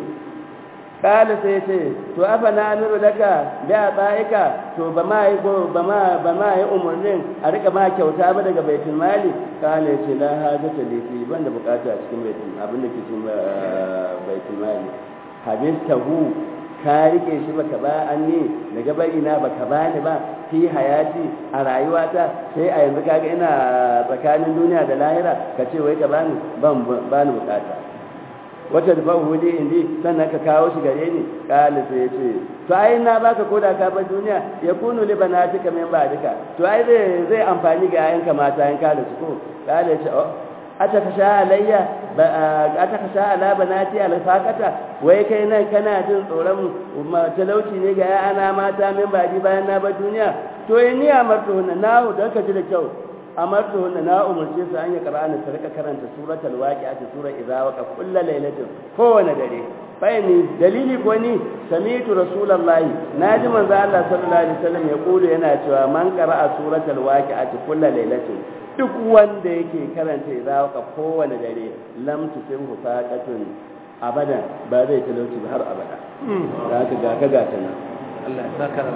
kala sai ce to afa na amiru daga da tsaika to ba ma yi ba ma ba ma yi umurnin a rika ma kyauta ba daga baitul mali kala ce la haja ta lifi ban da bukata a cikin baitul abin da ke cikin baitul mali habistahu ka rike shi baka ba an ne daga bari na baka bani ba fi hayati a rayuwata sai a yanzu kaga ina tsakanin duniya da lahira ka ce wai ka bani ban bani bukata wata da babu wuri indi sannan ka kawo shi gare ni kala sai ya ce to ai na baka koda ka bar duniya ya kunu li banatika min ba'dika to ai zai zai amfani ga yayanka mata yan kala su ko kala ya ce oh ataka sha alayya ataka sha ala banati alfaqata wai kai nan kana jin tsoron talauci ne ga yana mata min ba'di bayan na bar duniya to ni amartu na nawo don ka ji da kyau amartu hunna na umarce su an yi qur'ani su rika karanta suratul waqi'a ta sura idza waqa kullu lailatin kowane dare bayani dalili ko ni sami'tu rasulullahi naji manzo Allah sallallahu alaihi wasallam ya kulu yana cewa man qara'a suratul waqi'a ta kullu lailatin duk wanda yake karanta idza waqa kowane dare lam tusihu faqatun abadan ba zai talauci ba har abada da haka ga ka gata nan Allah ya saka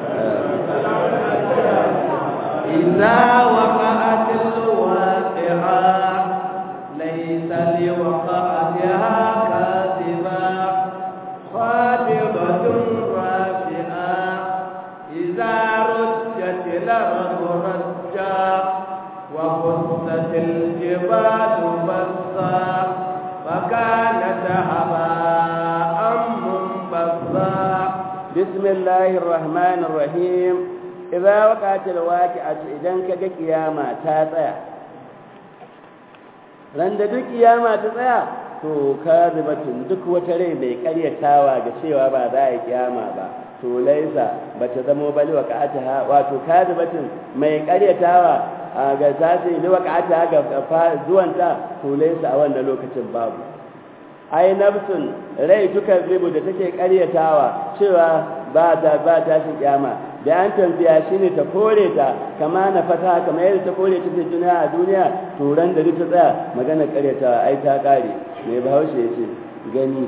إذا وقعت الواقعة ليس لوقعتها كاذبة خافضة رافعة إذا رجت الأرض رجا وبست الجبال بسا فكانت هباء منبثا بسم الله الرحمن الرحيم idza waqatil waqi'atu idan kaga kiyama ta tsaya ran da duk kiyama ta tsaya to kazibatun duk wata rai mai karyatawa ga cewa ba za a kiyama ba to laisa bata zamo bali waqa'ataha wato kazibatun mai karyatawa ga tasi li waqa'ataha ga zuwanta to laisa a wannan lokacin babu ai nafsun rai tukar ribu da take karyatawa cewa ba ta ba ta shi kiyama da an tambaya shine ta kore ta kama na fata kama yadda ta kore ta duniya a duniya to ran da ta tsaya magana karyatawa ai ta kare mai bahaushe ya ce gani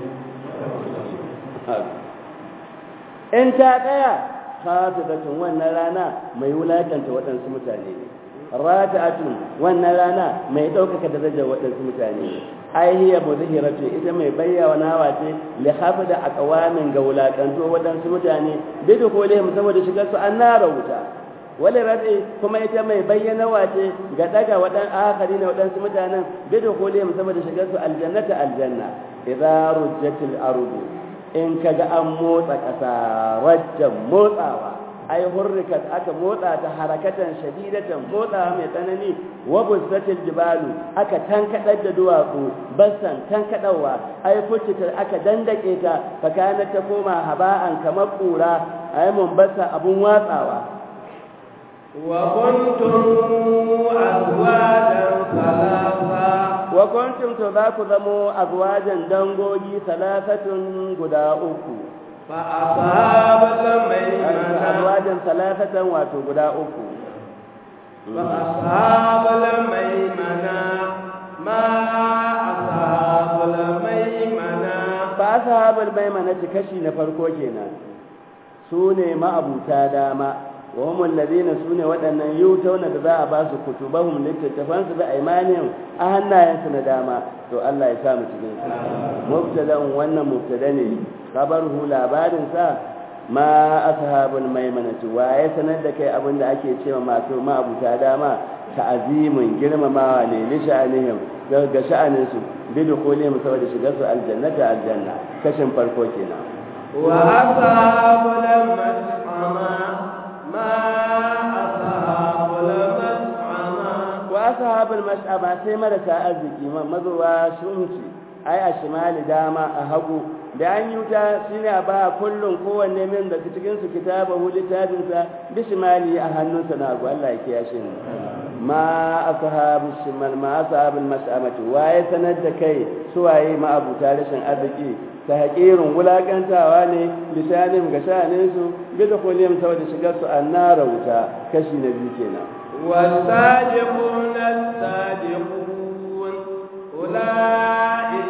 in ta tsaya khatibatun wannan rana mai wulakanta waɗansu mutane ne rata'atun wannan rana mai ɗaukaka darajar waɗansu mutane ne ai hiya muzhiratu ita mai bayyana wace li hafida aqwamin ga wulakanto waɗansu mutane bidu ko lehum saboda shigar su an nara wuta wale rabi kuma ita mai bayyana wace ga daga waɗan akari na waɗansu mutanen bidu ko lehum saboda shigar su aljannata aljanna idza rujjatil ardu in kaga an motsa ƙasa rajjan motsawa ai hurrikat aka motsa ta harakatan shadidatan motsa mai tsanani wa bussatil jibalu aka tankadar da duwatsu bassan tankadawa ai fucita aka dandake ta fakana ta koma haba'an kamar kura ai mun bassa abun watsawa wa kuntum azwajan salasa wa kuntum to za ku zamo azwajan dangogi salasatun guda uku fa ashabul maimana azwajan salasatan wato guda uku fa ashabul maimana ma ashabul maimana fa ashabul maimana kashi na farko kenan su ne ma'abuta dama wa hum alladhina sune waɗannan yutawna da za a ba su kutubahum littattafan su da imanin a hannayensu na dama to Allah ya sa mu cikin su mubtada'un wannan mubtada ne khabaruhu labarin sa ma ashabul maimanati wa ya sanar da kai abin da ake cewa masu ma'abuta dama ta'azimin girmamawa ne li sha'anihim ga sha'anin su bi dukhulihim saboda shigar su aljannata aljanna kashin farko kenan wa ashabul mas'ama ma ashabul mas'ama wa ashabul mas'ama sai marasa arziki mazuwa shunci ai a shimali dama a hagu da an yi wuta shine a ba kullum kowanne min da cikin su kitabahu littafinsa bishimali a hannunsa na hagu Allah ya kiyashe ni ma ashabu shimal ma ashabul mas'amati waye sanar da kai suwaye ma abuta rashin arziki ta haƙirin wulaƙantawa ne lisanin ga sha'anin su bi da kullum saboda shigar su annara wuta kashi na biyu kenan والسابقون السابقون أولئك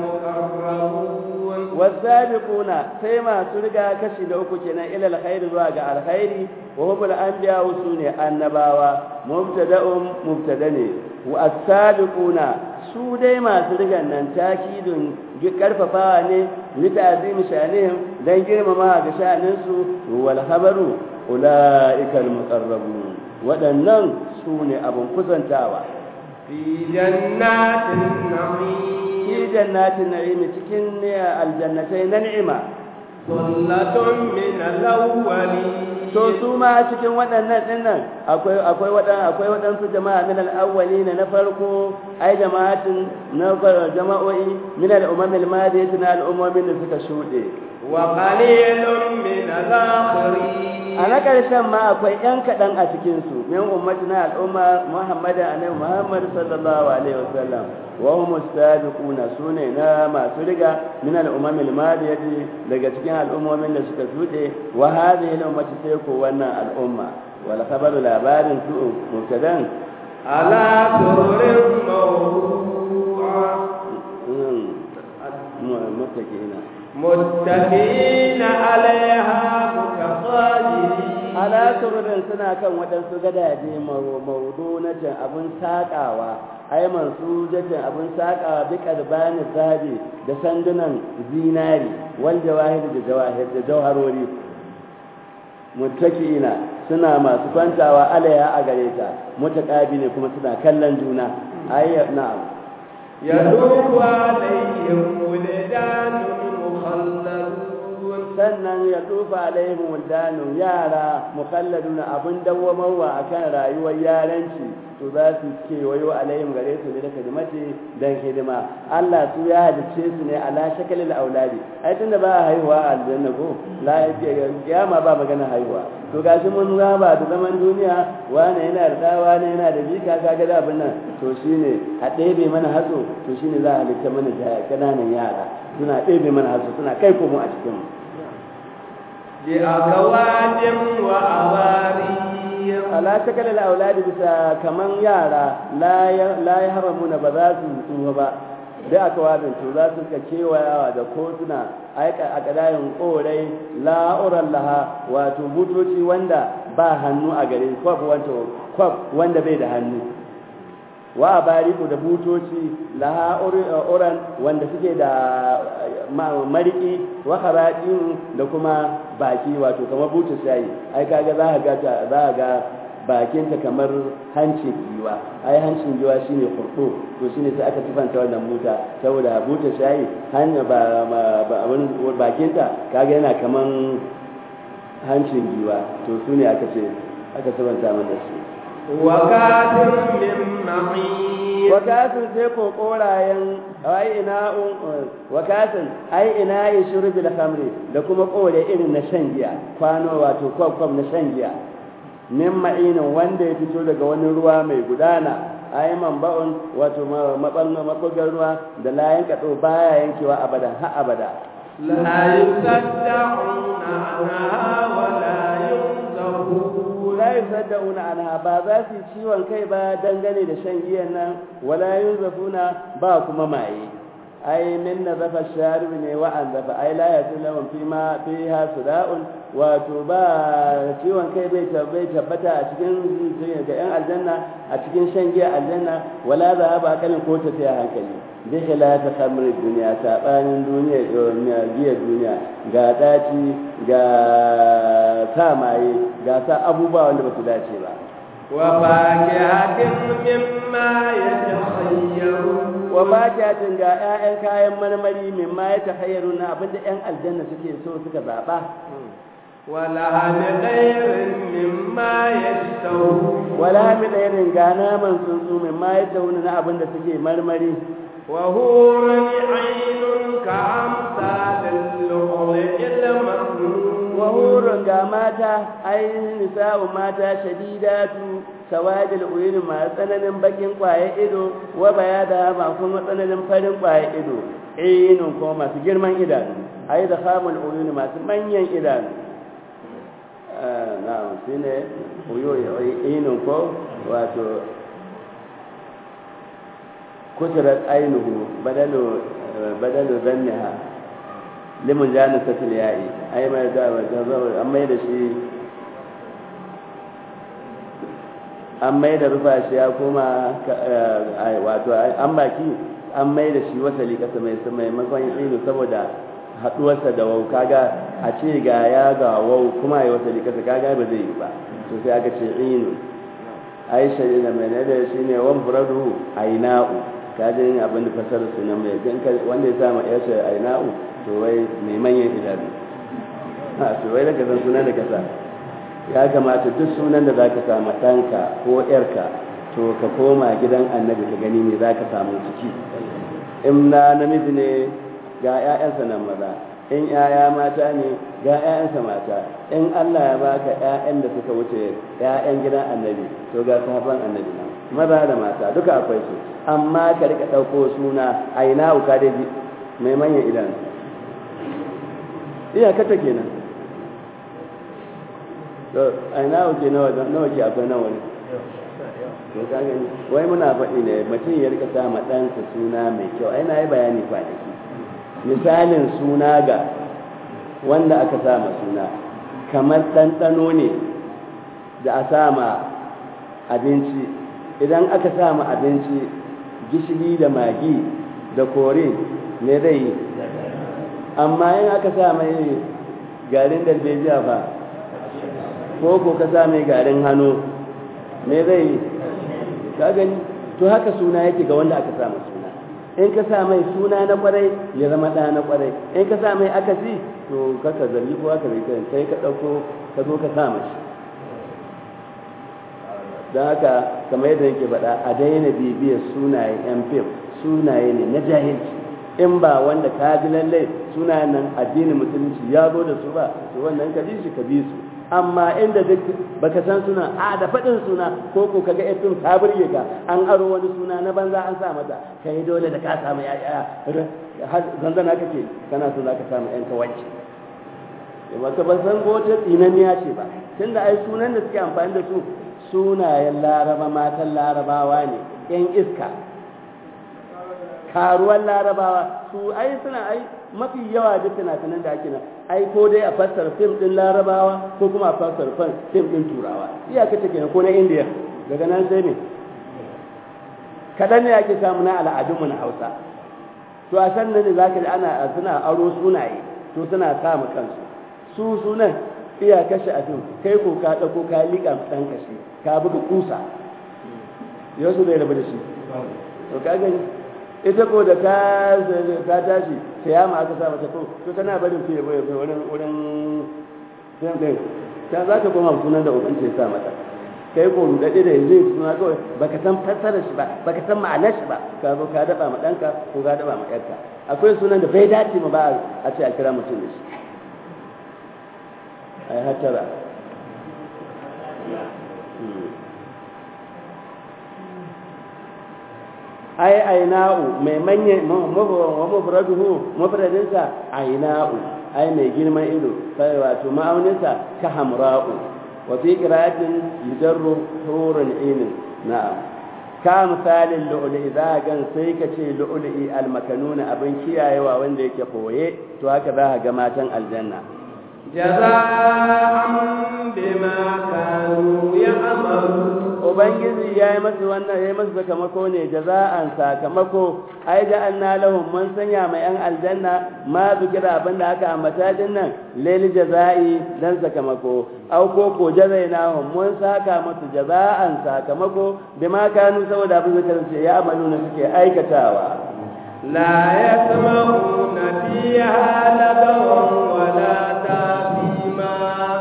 المقربون والسابقون سيما سرقا كشي دوكو كنا إلى الخير زواج الخير وهم الأنبياء وسوني النباوة مبتدأ مبتدني والسابقون su dai masu rigan nan takidun karfafawa ne litazim shanihim dan girmama ga shaninsu wal khabaru ulaikal muqarrabun waɗannan su ne abin kusantawa في جنات النعيم fi jannatin na'imi cikin ne aljannatai na ni'ima ثلة من الأولين to su ma cikin waɗannan dinnan akwai akwai waɗan akwai waɗansu jama'a min al-awwalin na farko ai jama'atin na jama'o'i min al-umam al-madiyati na al-ummin da suka shuɗe وقليل من الآخرين a na ƙarshen ma akwai ‘yan kaɗan a cikinsu min ummati na al'umma muhammadin annabi muhammad sallallahu alaihi wasallam wa hum sabiquna sune na masu riga min al'umma al-madiyati daga cikin al'ummomin da suka shuɗe wa hadhihi al-ummati sai ko wannan al'umma wal khabaru labarin su mubtadan على سرر موضوعة muttaqina متكئين عليها متقابلين ala sururin suna kan waɗansu gadaje maudunatin abin saƙawa ai mansu jatin abin saƙawa bi ƙarbani zabi da sandunan zinari wal jawahir da jawahir da jawharori muttaki'ina suna masu kwantawa alaya a gare ta mutaqabili kuma suna kallon juna ai na'am يطوف عليهم ولدان مخلدون sannan ya tufa alaihim waldanu yara mukalladuna abin dawwamarwa akan rayuwar yaranci to za su kewayo alaihim gare su ne da kadimati dan hidima Allah su ya halice su ne ala shakalil auladi ai tunda ba haihuwa a aljanna ko la kiyama ba magana haihuwa to gashi mun raba da zaman duniya wani yana da da wani yana da jika kaga da abin nan to shine a ɗebe mana hatso to shine za a halitta mana kananan yara suna ɗebe mana hatso suna kai komo a cikin mu بأكواب وأواري ala shakalil auladi bisa kaman yara la ya haramuna ba za su tsuwa ba da aka wabin to za su ka kewayawa da kotuna aika a kadayin korai la'uran laha wato butoci wanda ba hannu a gare kwab wanda bai da hannu wa bariku da butoci laha uran wanda suke da mariki wa kharajin da kuma baki wato kamar butu shayi ai kaga za ka ga za ka ga bakinta kamar hancin giwa ai hancin giwa shine kurko to shine sai aka tufanta wannan buta saboda buta shayi hanya ba ba bakinta kaga yana kaman hancin giwa to sune aka ce aka tufanta mana shi وكاتب من معين wakatin sai ko korayen ai ina wakatin ai ina yi shurbi da khamri da kuma kore irin na shan giya kwano wato kwakwam na shan giya min ma'inin wanda ya fito daga wani ruwa mai gudana ai man ba'un wato mabangar ruwa da layan kaɗo baya yankewa abadan ha abada لا يصدعون عنها ولا ينزفون la yusaddauna anha ba za su yi ciwon kai ba dangane da shan giyan nan wala yunzafuna ba kuma maye ai min nazafa sharib ne wa an zafa ai la yasulun fi ma fiha suda'un wato ba ciwon kai bai bai tabbata a cikin ga yan aljanna a cikin shan giya aljanna wala za ba kalin ko ta tsaya hankali bi khilafi khamri duniya sabanin duniya giya duniya ga daci ga sa maye ga sa abubuwa wanda ba su dace ba وفاكهة مما يتخيرون wa fakihatin ga 'ya'yan kayan marmari min ma ya tahayyaru na abinda 'yan aljanna suke so suka zaɓa ولحم طير مما يشتهون wala mi ɗairin ga naman tsuntsu min ma ya tauna na abinda suke marmari وهور عين كأمثال اللؤلؤ المكنون wa hurun ga mata ainihin nisa'u mata shadidatu sawadil uyun masu tsananin bakin kwaye ido wa bayada ma kuma tsananin farin kwaye ido ainun kuma masu girman idanu ai da khamul uyun masu manyan idanu na'am shine uyo ainun ko wato kusurat ainuhu badalu badalu zanniha limun jani satil ya'i ai mai da an mai da shi an mai da rufa shi ya koma wato an baki an mai da shi wasali kasa mai maimakon inu saboda haduwarsa da wau kaga a ce ga ya ga wau kuma ya wasali kasa kaga ba zai yi ba to sai aka ce inu ai shari da mai da shi ne wan furadu aina'u kajin abin da fasar su nan mai wanda ya sama yasa aina'u to wai mai manyan idanu a to wai daga san sunan da ka sa ya kamata duk sunan da zaka samu ɗanka ko ƴarka to ka koma gidan annabi ka gani me zaka samu ciki in na namiji ne ga ƴaƴansa nan maza in ƴaƴa mata ne ga ƴaƴansa mata in Allah ya baka ƴaƴan da suka wuce ƴaƴan gidan annabi to ga sahabban annabi nan maza da mata duka akwai su amma ka rika ɗauko suna a ina uka dai mai manyan idanu iyakata kenan to a nawa ke nawa nawa ke akwai nawa ne to ka gani wai muna faɗi ne mutum ya rika sa ma ɗansa suna mai kyau ai na yi bayani kwanaki misalin suna ga wanda aka sa ma suna kamar ɗanɗano ne da a sa ma abinci idan aka sa ma abinci gishiri da magi da kore ne zai yi amma in aka sa mai garin darbejiya ba ko ko ka sa mai garin hannu me zai yi ka gani to haka suna yake ga wanda aka sa mai suna in ka sa mai suna na kwarai ya zama ɗa na kwarai in ka sa mai akasi to kaka zargi ko aka zai kai kai ka ɗauko ka zo ka sa mashi don haka kamar yadda yake faɗa a daina bibiyar sunayen yan fim sunaye ne na jahilci in ba wanda ka ji lallai sunayen nan addinin musulunci ya zo da su ba to wannan ka bi shi ka bi su amma inda duk baka san suna a da faɗin suna ko ko kaga yan fim ta burge ka an aro wani suna na banza an sa mata kai dole da ka samu yaya har zanzana kake kana so za ka samu yan kawanci ba ka ban san ko wata tsinaniya ce ba tunda ai sunan da suke amfani da su sunayen laraba matan larabawa ne yan iska karuwan larabawa su ai suna ai mafi yawa duk fina-finan da ake nan ai ko dai a fassara fim din larabawa ko kuma a fassara fim din turawa iyaka ta kenan ko na indiya daga nan sai ne kaɗan ne ake samu na al'adunmu na hausa to a san nan ne za ka ji ana suna aro sunaye to suna sa kansu su sunan iya kashe a fim kai ko ka ɗauko ka liƙa ɗan kashe ka buga kusa yau su zai rabu da shi to ka gani ita ko da ta ta tashi ta yama aka sa mata ko to tana barin fiye bai wurin wurin fim ɗin ta za ta koma sunan da ubanta ya sa mata kai ko rudade da yanzu suna kawai baka san fassarar shi ba baka san ma'anar shi ba ka zo ka daba ma ɗanka ko ka daba ma ƴarka akwai sunan da bai dace ma ba a ce a kira mutum da shi ai hatara ai aina'u mai manye mafraduhu mafradinsa aina'u ai mai girman ido sai wato ma'auninsa ka hamra'u wa fi qira'atin yujarru hurun inin na'am ka misalin lu'lu'i za gan sai ka ce lu'lu'i almakanuna abin kiyayewa wanda yake koye to haka za ga matan aljanna jaza'an bima kanu ya'malun ubangiji ya yi masu wannan ya yi masu sakamako ne jaza'an sakamako ai da an na lahun mun sanya mai yan aljanna ma zikira abin da aka ambata din nan leli jaza'i dan sakamako au ko ko jazai na hun mun saka masu jaza'an sakamako da ma kanu saboda abin da ce ya amalu na suke aikatawa la yasma'una fiha lagawan wala ta'ima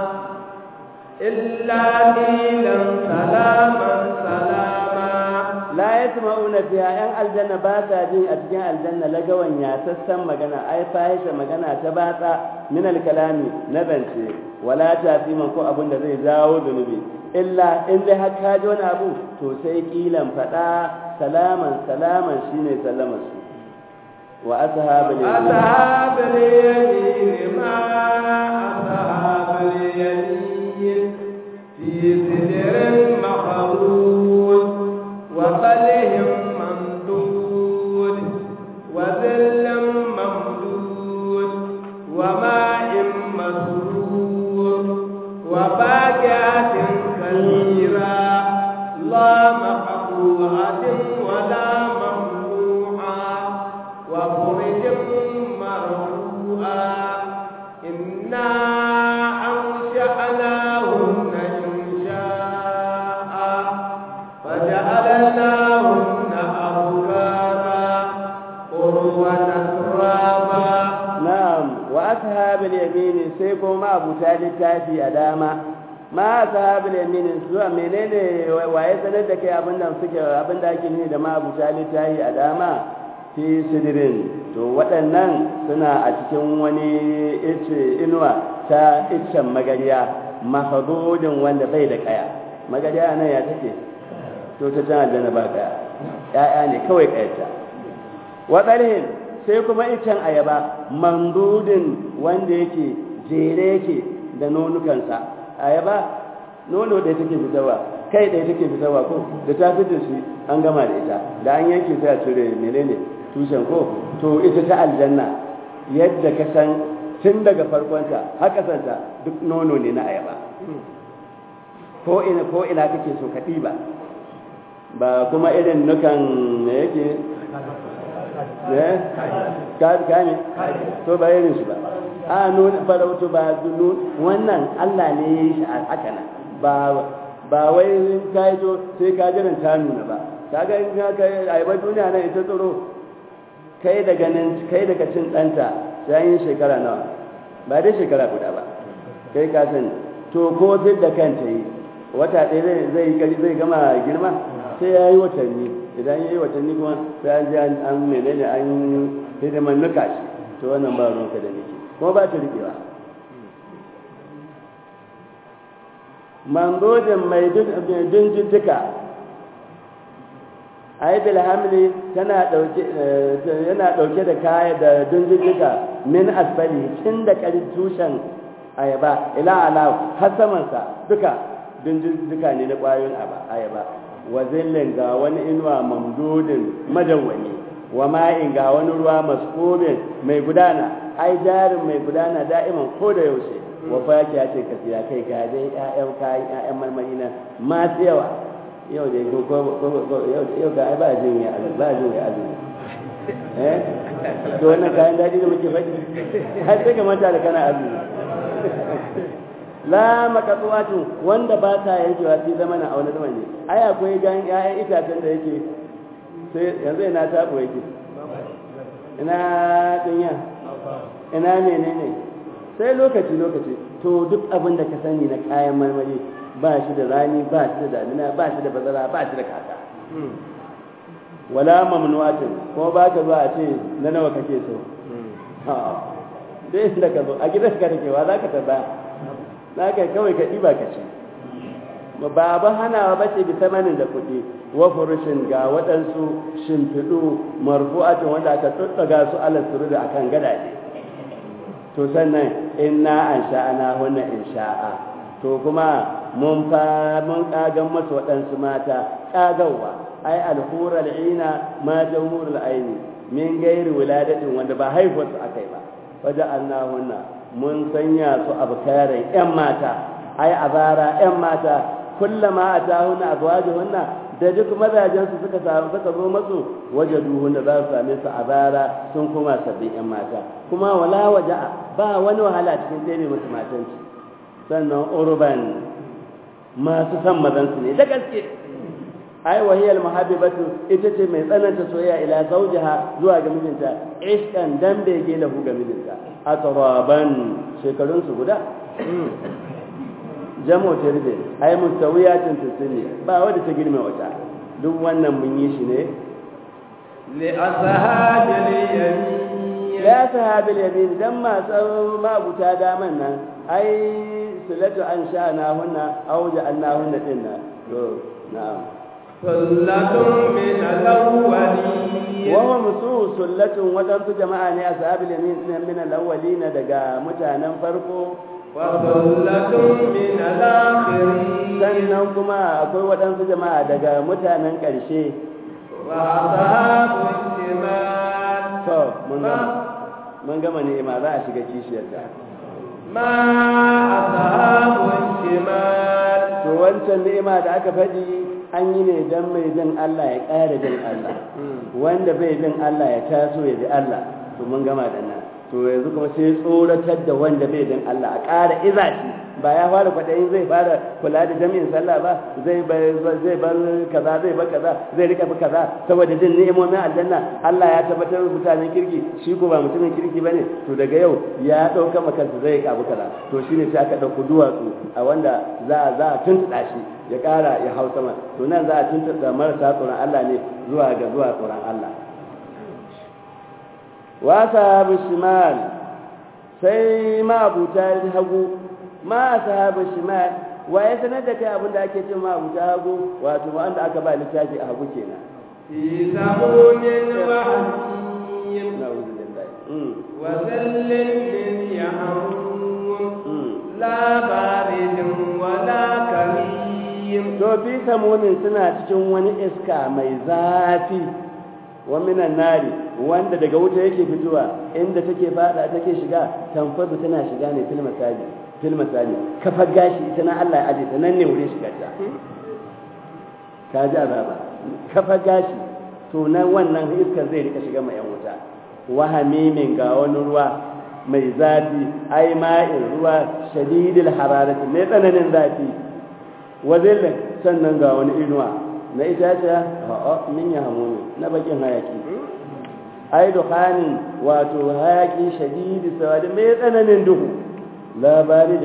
illa qilan salaman salama la yasma'una fiha yan aljanna ba sa jin a cikin aljanna lagawan ya sassan magana ai fahisha magana ta batsa min alkalami na zance wala tafiman ko abin da zai jawo zunubi illa in dai har ka ji wani abu to sai kilan fada salaman salaman shine sallaman su wa ashabul yamin ashabul yamin ma ashabul yamin fi sidrin mahdud wa qalhim mamdud wa dhillam mamdud wa ma'in masrur wa fakihatin kathira la maqtu'atin wa la mamnu'a wa furujin marfu'a inna أنشأناهن إنشاء فجعلناهن أبكارا قربا ترابا na'am wa ashabul yamin sai ko ma abuta littafi a dama ma ashabul yamin zuwa menene waye sanar da kai abinda suke abinda ake nuni da ma abuta littafi a dama fi sidirin to waɗannan suna a cikin wani ice inuwa ta iccen magariya mahadudin wanda bai da kaya magariya nan ya take to ta can aljanna ba kaya ya'ya ne kawai kayata waɗarhin sai kuma icen ayaba mandudin wanda yake jere yake da nonukansa ayaba nono da take fitarwa kai da take fitarwa ko da ta fitar shi an gama da ita da an yanke sai a cire menene tushen ko to ita ta aljanna yadda ka san tun daga farkonta har kasanta duk nono ne na ayaba ko ina ko ina kake so ka ɗiba ba kuma irin nukan me yake eh gane to ba irin shi ba a nuna farautu ba nun wannan Allah ne ya yi shi a haka nan ba ba wai ka yi to sai ka jiran ta nuna ba ka ga in ka ayaba duniya nan ita tsoro kai daga nan kai daga cin ɗanta sai yin shekara nawa ba dai shekara guda ba kai ka sani to ko fit da kanta yi wata ɗaya zai zai gama girma sai ya yi watanni idan ya yi watanni kuma sai an ji an menene an hidiman nuka shi to wannan ba ruwanka da nake kuma ba ta riƙewa mangojin mai dunjujjuka aibil hamli tana dauke yana dauke da kaya da dunjujjuka min asfali tun da ƙarin tushen ayaba ila ala har samansa duka dunjujjuka ne na ƙwayoyin ayaba wa zillin ga wani inuwa mamdudin madawwami wa ma'in ga wani ruwa maskobin mai gudana ai jarin mai gudana da'iman ko da yaushe wa fakiya ce ka siya kai ga dai ƴaƴan kayan ƴaƴan marmari na masu yawa yau da ko ko yau ga ba jin ya ba jin ya azumi eh to wannan kayan daɗi da muke faɗi har sai ka manta da kana azumi la makatuwatu wanda ba ta yankewa sai zama na auna zama ne ai akwai gan ƴaƴan itacen da yake sai yanzu ina tabo yake ina dunya ina menene sai lokaci lokaci to duk abin da ka sani na kayan marmari ba shi da rani ba shi da damina ba shi da bazara ba shi da kaka wala mamnuatin ko ba ka zuwa a ce na nawa kake so dai da ka zo a gidan ka take wa za ka tabba za ka kawai ka ɗiba ka ci ba ba hanawa ba ce bisa manin da kuɗi wa furushin ga waɗansu shimfiɗu marfu'atin wanda aka tsotsaga su ala suru da akan gadaje to sannan inna an sha'ana hunna in sha'a to kuma mun fa mun kagan masu waɗansu mata kagawa ai alhura al'ina ma jamhurul aini min gairi wiladatin wanda ba haihuwar su akai ba waje annahunna mun sanya su abkaran yan mata ai azara yan mata kullama atahunna azwajuhunna da duk mazajen su suka samu suka zo masu wajaduhunna za su same su azara sun kuma sabbin yan mata kuma wala waja'a ba wani wahala cikin tsere musu matanci sannan urban masu san mazansu ne da gaske ai wahiyal muhabbibatu ita ce mai tsananta soyayya ila zawjiha zuwa ga mijinta ishkan dan bege lahu ga mijinta atraban shekarun su guda jamo tirbe ai mustawiyatin tisini ba wanda ta girme wata duk wannan mun yi shi ne li ashabil yamin la sahabil yamin dan masu mabuta daman nan ai silatu an sha na hunna aw ja'alna hunna dinna to na'am sullatun min al-awwalin wa hum musu sullatun wadansu jama'a ne ashabil yamin min al-awwalin daga mutanen farko wa sullatun min al-akhirin sannan kuma akwai wadansu jama'a daga mutanen ƙarshe wa ashabul shimal to mun gama mun gama ne ma za a shiga kishiyarta ma ashabul shimal to wancan ni'ima da aka faɗi an yi ne don mai jin Allah ya ƙara jin Allah wanda bai jin Allah ya taso ya ji Allah to mun gama da nan to yanzu kuma sai tsoratar da wanda bai jin Allah a ƙara iza shi ba ya fara kwaɗayin zai fara kula da jami'in sallah ba zai bar zai bar kaza zai bar kaza zai rika bi kaza saboda jin ni'imomin aljanna Allah ya tabbatar da mutanen kirki shi ko ba mutumin kirki bane to daga yau ya dauka maka zai kabu kaza to shine sai aka dauko duwatsu a wanda za a za a tuntuɗa shi ya ƙara ya hau sama to nan za a tuntuɗa marasa tsoron Allah ne zuwa ga zuwa tsoron Allah wa sahabu shimal sai ma abuta hagu ma sahabu shimal wa ya sanar da kai abin da ake cin ma abuta hagu wato wanda aka ba littafi a hagu kenan في سموم وحميم na'udhu billahi mm وذل من يحموم mm لا بارد ولا كريم to fi samunin suna cikin wani iska mai zafi wa minan nari wanda daga wuta yake fitowa inda take fada take shiga tamfadu tana shiga ne fil masaji fil masaji kafa gashi ita na Allah ya aje ta nan ne wurin shiga ta ka ji azaba kafa gashi to nan wannan iskar zai rika shiga mai yan wuta wa hamimin ga wani ruwa mai zafi ai ma'in ruwa shadidil hararati mai tsananin zafi wa zillin sannan ga wani inuwa na itaciya a'a min ya hamu na bakin hayaki ai dukhanin wato hayaki shadidi sawadi mai tsananin duhu labari da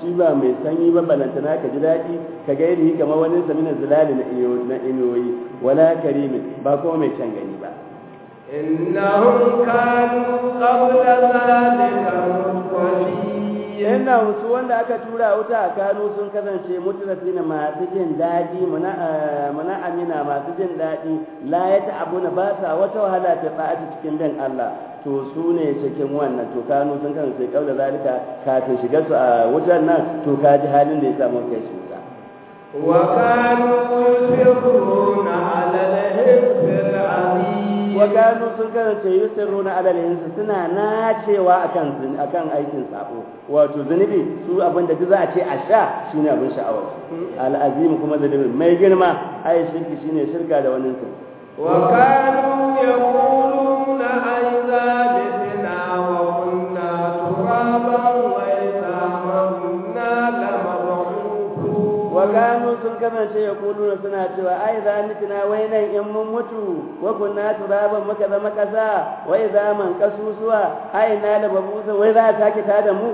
shi ba mai sanyi ba balantana ka ji daɗi ka ga yadda kamar wani samina zilali na iyo na inuwoyi wala karimin ba kuma mai can gani ba إنهم كانوا قبل ذلك مترفين yana wasu wanda aka tura wuta a kano sun kasance mutrafi na masu jin daɗi muna amina masu jin daɗi la ya ta'abu na ba sa wata wahala ta tsa'ati cikin bin Allah to su ne cikin wannan to kano sun kasance kaula zalika kafin shiga su a wutar nan to ka ji halin da ya samu kai shi wuta وكانوا يصرون على الحفظ العظيم wa gano sun kasance yusirruna alal hinsu suna nacewa akan akan aikin sabo wato zunubi su abin da za a ce a sha shine abin sha'awar al'azim kuma zunubi mai girma ai shirki shine shirka da wani su وكانوا يقولون أئذا متنا وكنا ترابا وإذا منا لمبعوثون wa gano sun kasance ya kuluna suna cewa ai za ni tuna wai nan in mun mutu wa kunna turaban muka zama kasa wai za man kasusuwa ai na da babusa wai za a sake tada mu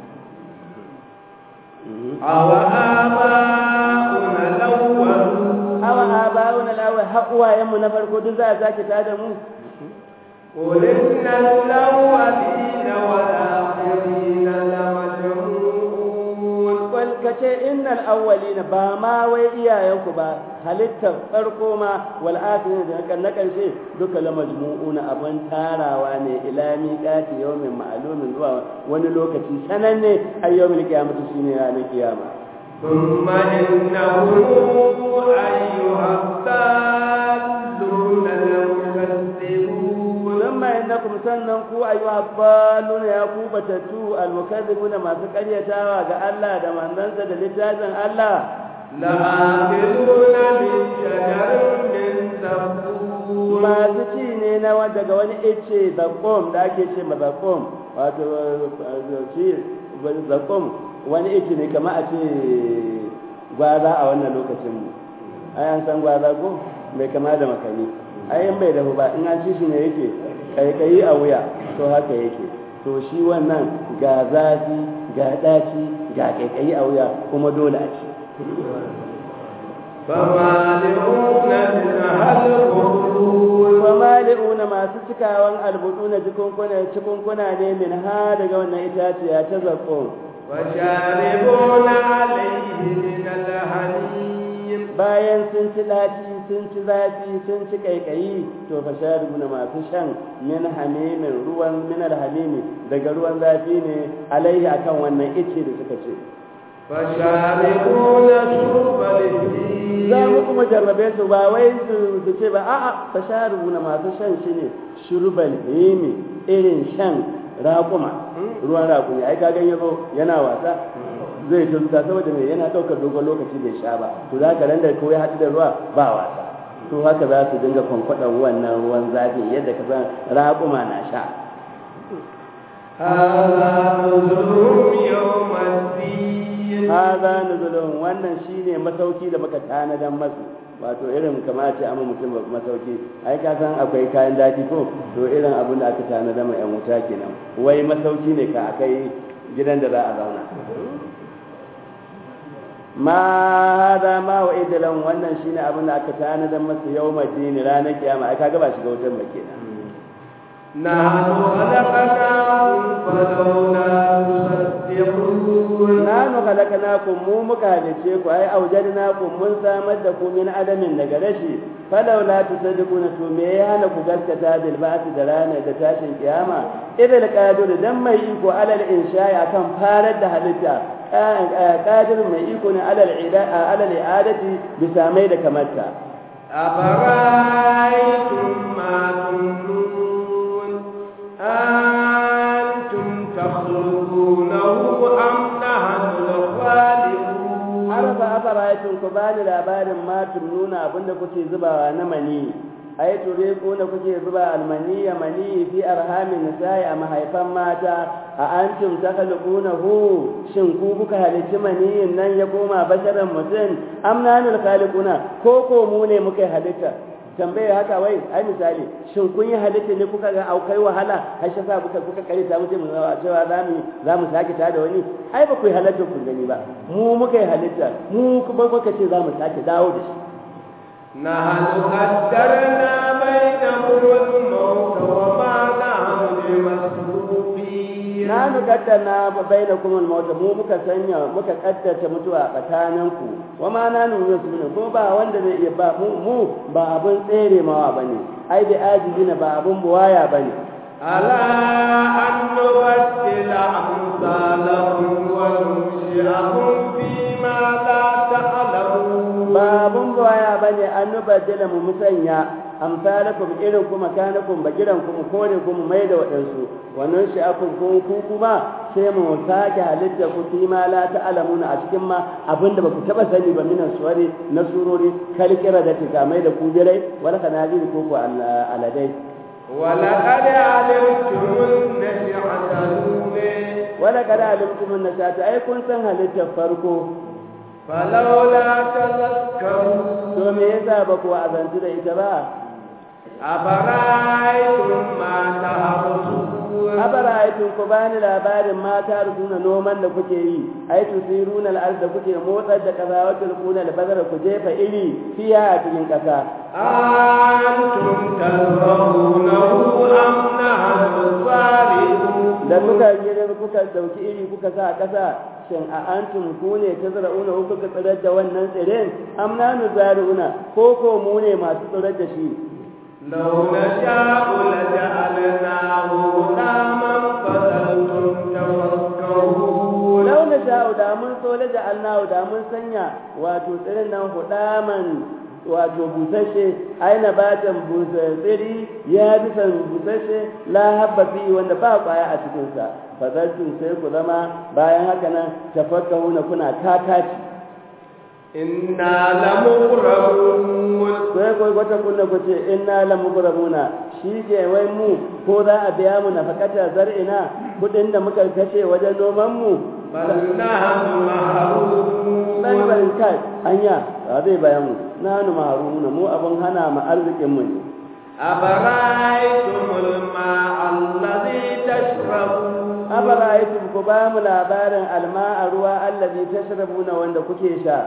أو آباؤنا الأولون awa abawuna lawa haƙuwayen mu na farko duk za a sake tada mu قل إن الأولين والآخرين لمجموعون wal kace innal awwalina ba ma wai iyayenku ba halittar farko ma wal akhirin da kan na karshe duka la majmu'una abun tarawa ne ila miqati yawmin ma'lumin zuwa wani lokaci sananne ayyawmil qiyamati shine ranar kiyama ثم إنهم أيها الضالون المكذبون ثم إنكم sannan ku ayyuha baluna ya ku batattu almukazzibuna masu karyatawa ga Allah da manzansa da littafin Allah لآكلون من شجر من زقوم masu ci ne na wa- daga wani ice zakom da ake ce ma zakom wato eh, shi zakom wani ice ne kama a ce gwaza a wannan lokacin mu ai an san gwaza ko mai kama da makani ai in bai dahu ba in an ci shi ne yake kaikayi a wuya to haka yake to shi wannan ga zafi ga daci ga kaikayi a wuya kuma dole a ci فمالئون منها البطون famali'una masu cikawan albuduna jikunkuna cikunkuna ne min ha daga wannan itaciya ta zakon وشاربون عليه من الحميم bayan sun ci daci sun ci zafi sun ci kaikayi to fa sharibuna masu shan min hamimin ruwan min alhamimi daga ruwan zafi ne alaihi akan wannan ice da suka ce فشاربون شرب الهيم za mu kuma jarrabe su ba wai su su ce ba a'a fa sharibuna masu shan shi ne shurbal himi irin shan raƙuma ruwan raƙumi ai ka ganye zo yana wasa zai tunta saboda mai yana ɗaukar dogon lokaci bai sha ba to za ka ran da ko ya haɗu da ruwa ba wasa to haka za su dinga kwankwaɗan wannan ruwan zafi yadda ka san raƙuma na sha هذا نزلهم يوم الدين haza nuzulun wannan shine masauki da muka tanadan masu wato irin kamar ce amma mutum masauki ai ka san akwai kayan daɗi ko to irin abin da aka tanada ma yan wuta kenan wai masauki ne ka akai gidan da za a zauna ma hada ma wa idalan wannan shine abin da aka tanada masu yawma dini ranar kiyama ai kaga ba shiga wutar ba kenan نحن خلقناهم فلولا تصدقون nanu khalaqnakum mu muka halice ku ai aujadnakum mun samar da ku min adamin daga rashi falawla tusaddiquna to me ya hana ku gaskata bil ba'th da ranar da tashin kiyama idil qadir dan mai iko alal insha'i akan farar da halitta qadir mai iko ne alal ida alal i'adati bisa mai da kamarta أفرأيتم ما تمنون أنتم تخلقونه أم نحن الخالقون arba afara'aytum ku bani labarin ma nuna abinda kuke zubawa na mani ai ture ko da kuke zuba almaniya mani fi arhamin nisa'i a mahaifan mata a antum takhluqunahu shin ku kuka halicci maniyin nan ya koma basharan mutum am nanul khaliquna ko ko mu ne muka halitta tambaye haka wai ai misali shin kun yi halitta ne kuka ga aukai wahala har shi sa kuka kuka kare ta mutum cewa za mu za mu sake ta da wani ai ba ku yi halitta kun gani ba mu muka yi halitta mu kuma muka ce za mu sake dawo da shi نحن قدرنا بينهم الموت وما نحن بمسبوقين na nu kaddana bainakum al-maut mu muka sanya muka kaddata mutuwa tsakaninku wa ma na nu yusminu ko ba wanda zai iya ba mu mu ba abun tsere mawa bane ai da ajizina ba abun buwaya bane ألا أن نبدل أمثالهم وننشئهم فيما لا تعلمون ba abun buwaya bane an nubaddala mu musanya amsalakum irin kuma kanakum bagiran kuma kore kuma mai da waɗansu wannan shi akun kun ku kuma sai mu sake halitta ku fi ma la ta'lamuna a cikin ma abinda ba ku taba sani ba minan suwari na surori kalkira da tika mai da ku birai wala kanajir ko ku aladai ولقد علمتم النشعة الأولى wala kada alimtum annashata ai kun san halittar farko فلولا تذكرون to me yasa ba ku azantu da ita ba أفرأيتم ما تحرثون abara'aytum ku bani labarin mata rubuna noman da kuke yi ai tusiruna al-ard da kuke motsar da kaza wa tulquna al-bazara ku jefa iri fiya a cikin kasa أنتم تزرعونه أم نحن الزارعون da kuka gida kuka dauki iri kuka sa a kasa shin a antum ku ne tazra'una ku kuka tsirar da wannan tsirin am nanu zari'una ko ko mu ne masu tsirar da shi لو نشاء لجعلناه غلاما فظلتم تفكرون lau na sha'u da mun so da ja'alnahu da mun sanya wato tsirin nan hudaman wato busashe aina batan tsiri ya bi san busashe la habba fi wanda ba kwaya a cikin sa fazaltum sai ku zama bayan haka nan tafakkahuna kuna kakaci إنا لمغرمون sai ko wata kunna ku ce inna la mugrabuna shi ke wai mu ko za a biya mu nafakata zar'ina kudin da muka kashe wajen noman mu بل نحن محرومون dan barin kai anya ba zai bayan mu nanu maharuna mu abun hana mu arzikin mu ne أفرأيتم الماء الذي تشربون afara'aytum ku ba mu labarin alma'a ruwa allazi tashrabuna wanda kuke sha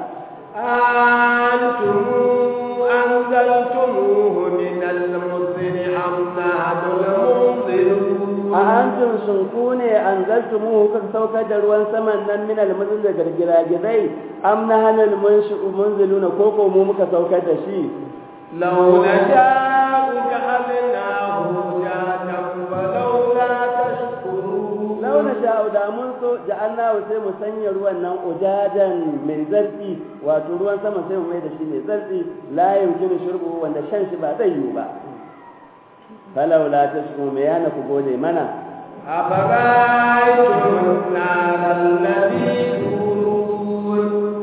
أنتم أنزلتموه من المزن أم نحن المنزلون a antum sun ku ne anzaltumuhu kuka saukar da ruwan saman nan min almuzil da gargiragizai am na hanal munshi'u munziluna ko ko mu muka saukar da shi لو نشاء جعلناه جادا فلولا تشكرون law na sha'u da mun so ja'alnahu sai mu sanya ruwan nan ujajan mai zarfi wato ruwan sama sai mu mai da shi mai zarfi la yumkinu shurbu wanda shan shi ba zai yiwu ba falawla tashkuru me yana ku gode mana أفرأيتم النار التي تورون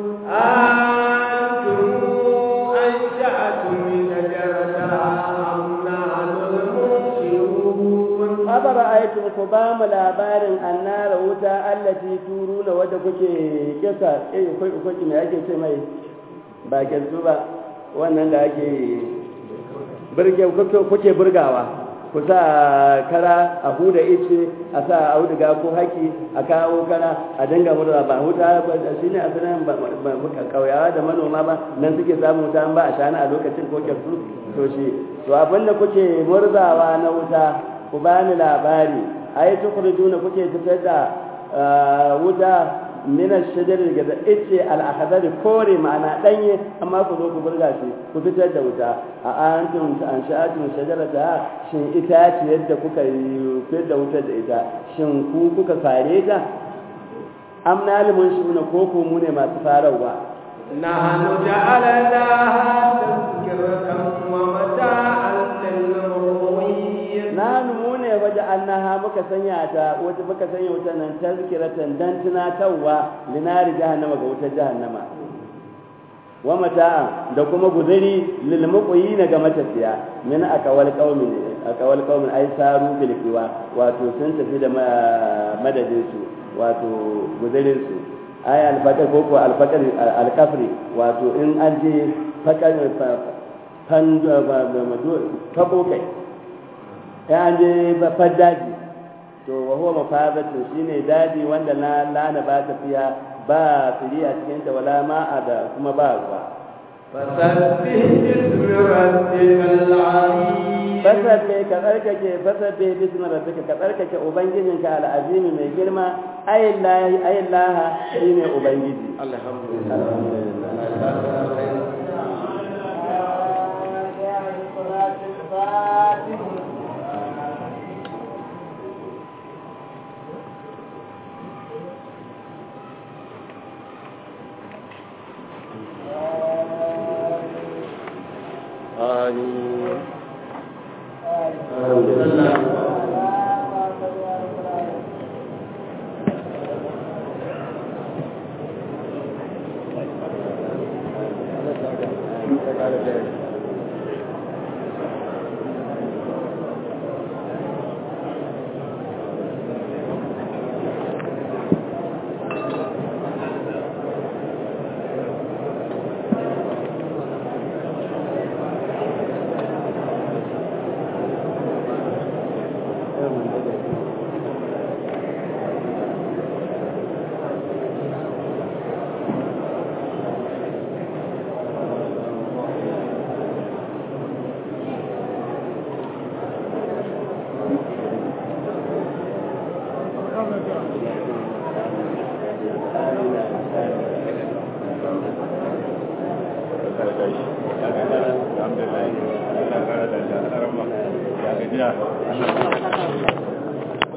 أنتم أنشأتم شجرتها أم نحن المنشئون abara aikin ku ba mu labarin annara wuta allati turuna wadda kuke kisa eh kai kuke me ake ce mai ba kensu ba wannan da ake burge kuke burgawa ku sa kara a huda ice a sa auduga ko haki a kawo kara a dinga murza ba huta shi ne asalin kauyawa da manoma ba nan suke samun wuta ba a shana a lokacin ko kyarsu to shi to abinda kuke murzawa na wuta ku bani labari ai tukhrijuna kuke fitar da wuta min ash-shajar daga ice al-akhdar kore ma'ana danye amma ku zo ku burga shi ku fitar da wuta a antum ansha'atum shajarata shin ita ce yadda kuka yi fitar da wutar da ita shin ku kuka fare ta am nalimun shi ne ko ku mu ne masu farawa نحن جعلناها تذكرة ومتاعا للمقوين nanu mu ne waje annaha muka sanya ta wata muka sanya wuta nan tazkiratan dan tunatarwa linari jahannama ga wutar jahannama wa mata'a da kuma guzuri lil muqyina ga matafiya min aqwal qaumin aqwal qaumin ay saru bil kiwa wato sun tafi da madadin su wato guzurin su ay al fakar ko ko al fakar al kafri wato in an je fakar fan tabo kai ya an je babban daji to wa huwa mafazatu shine daji wanda na lana ba tafiya ba fili a cikin ta wala ma'a da kuma ba ruwa فسبح باسم ربك العظيم fasabbe ka tsarkake fasabbe bismi rabbika ka tsarkake ubangijinka al'azimi mai girma ayillahi ayillaha shine ubangiji آمين Alhamdulillah. Allah ya kara da shi. Allah ya rahma. Ya gajiya.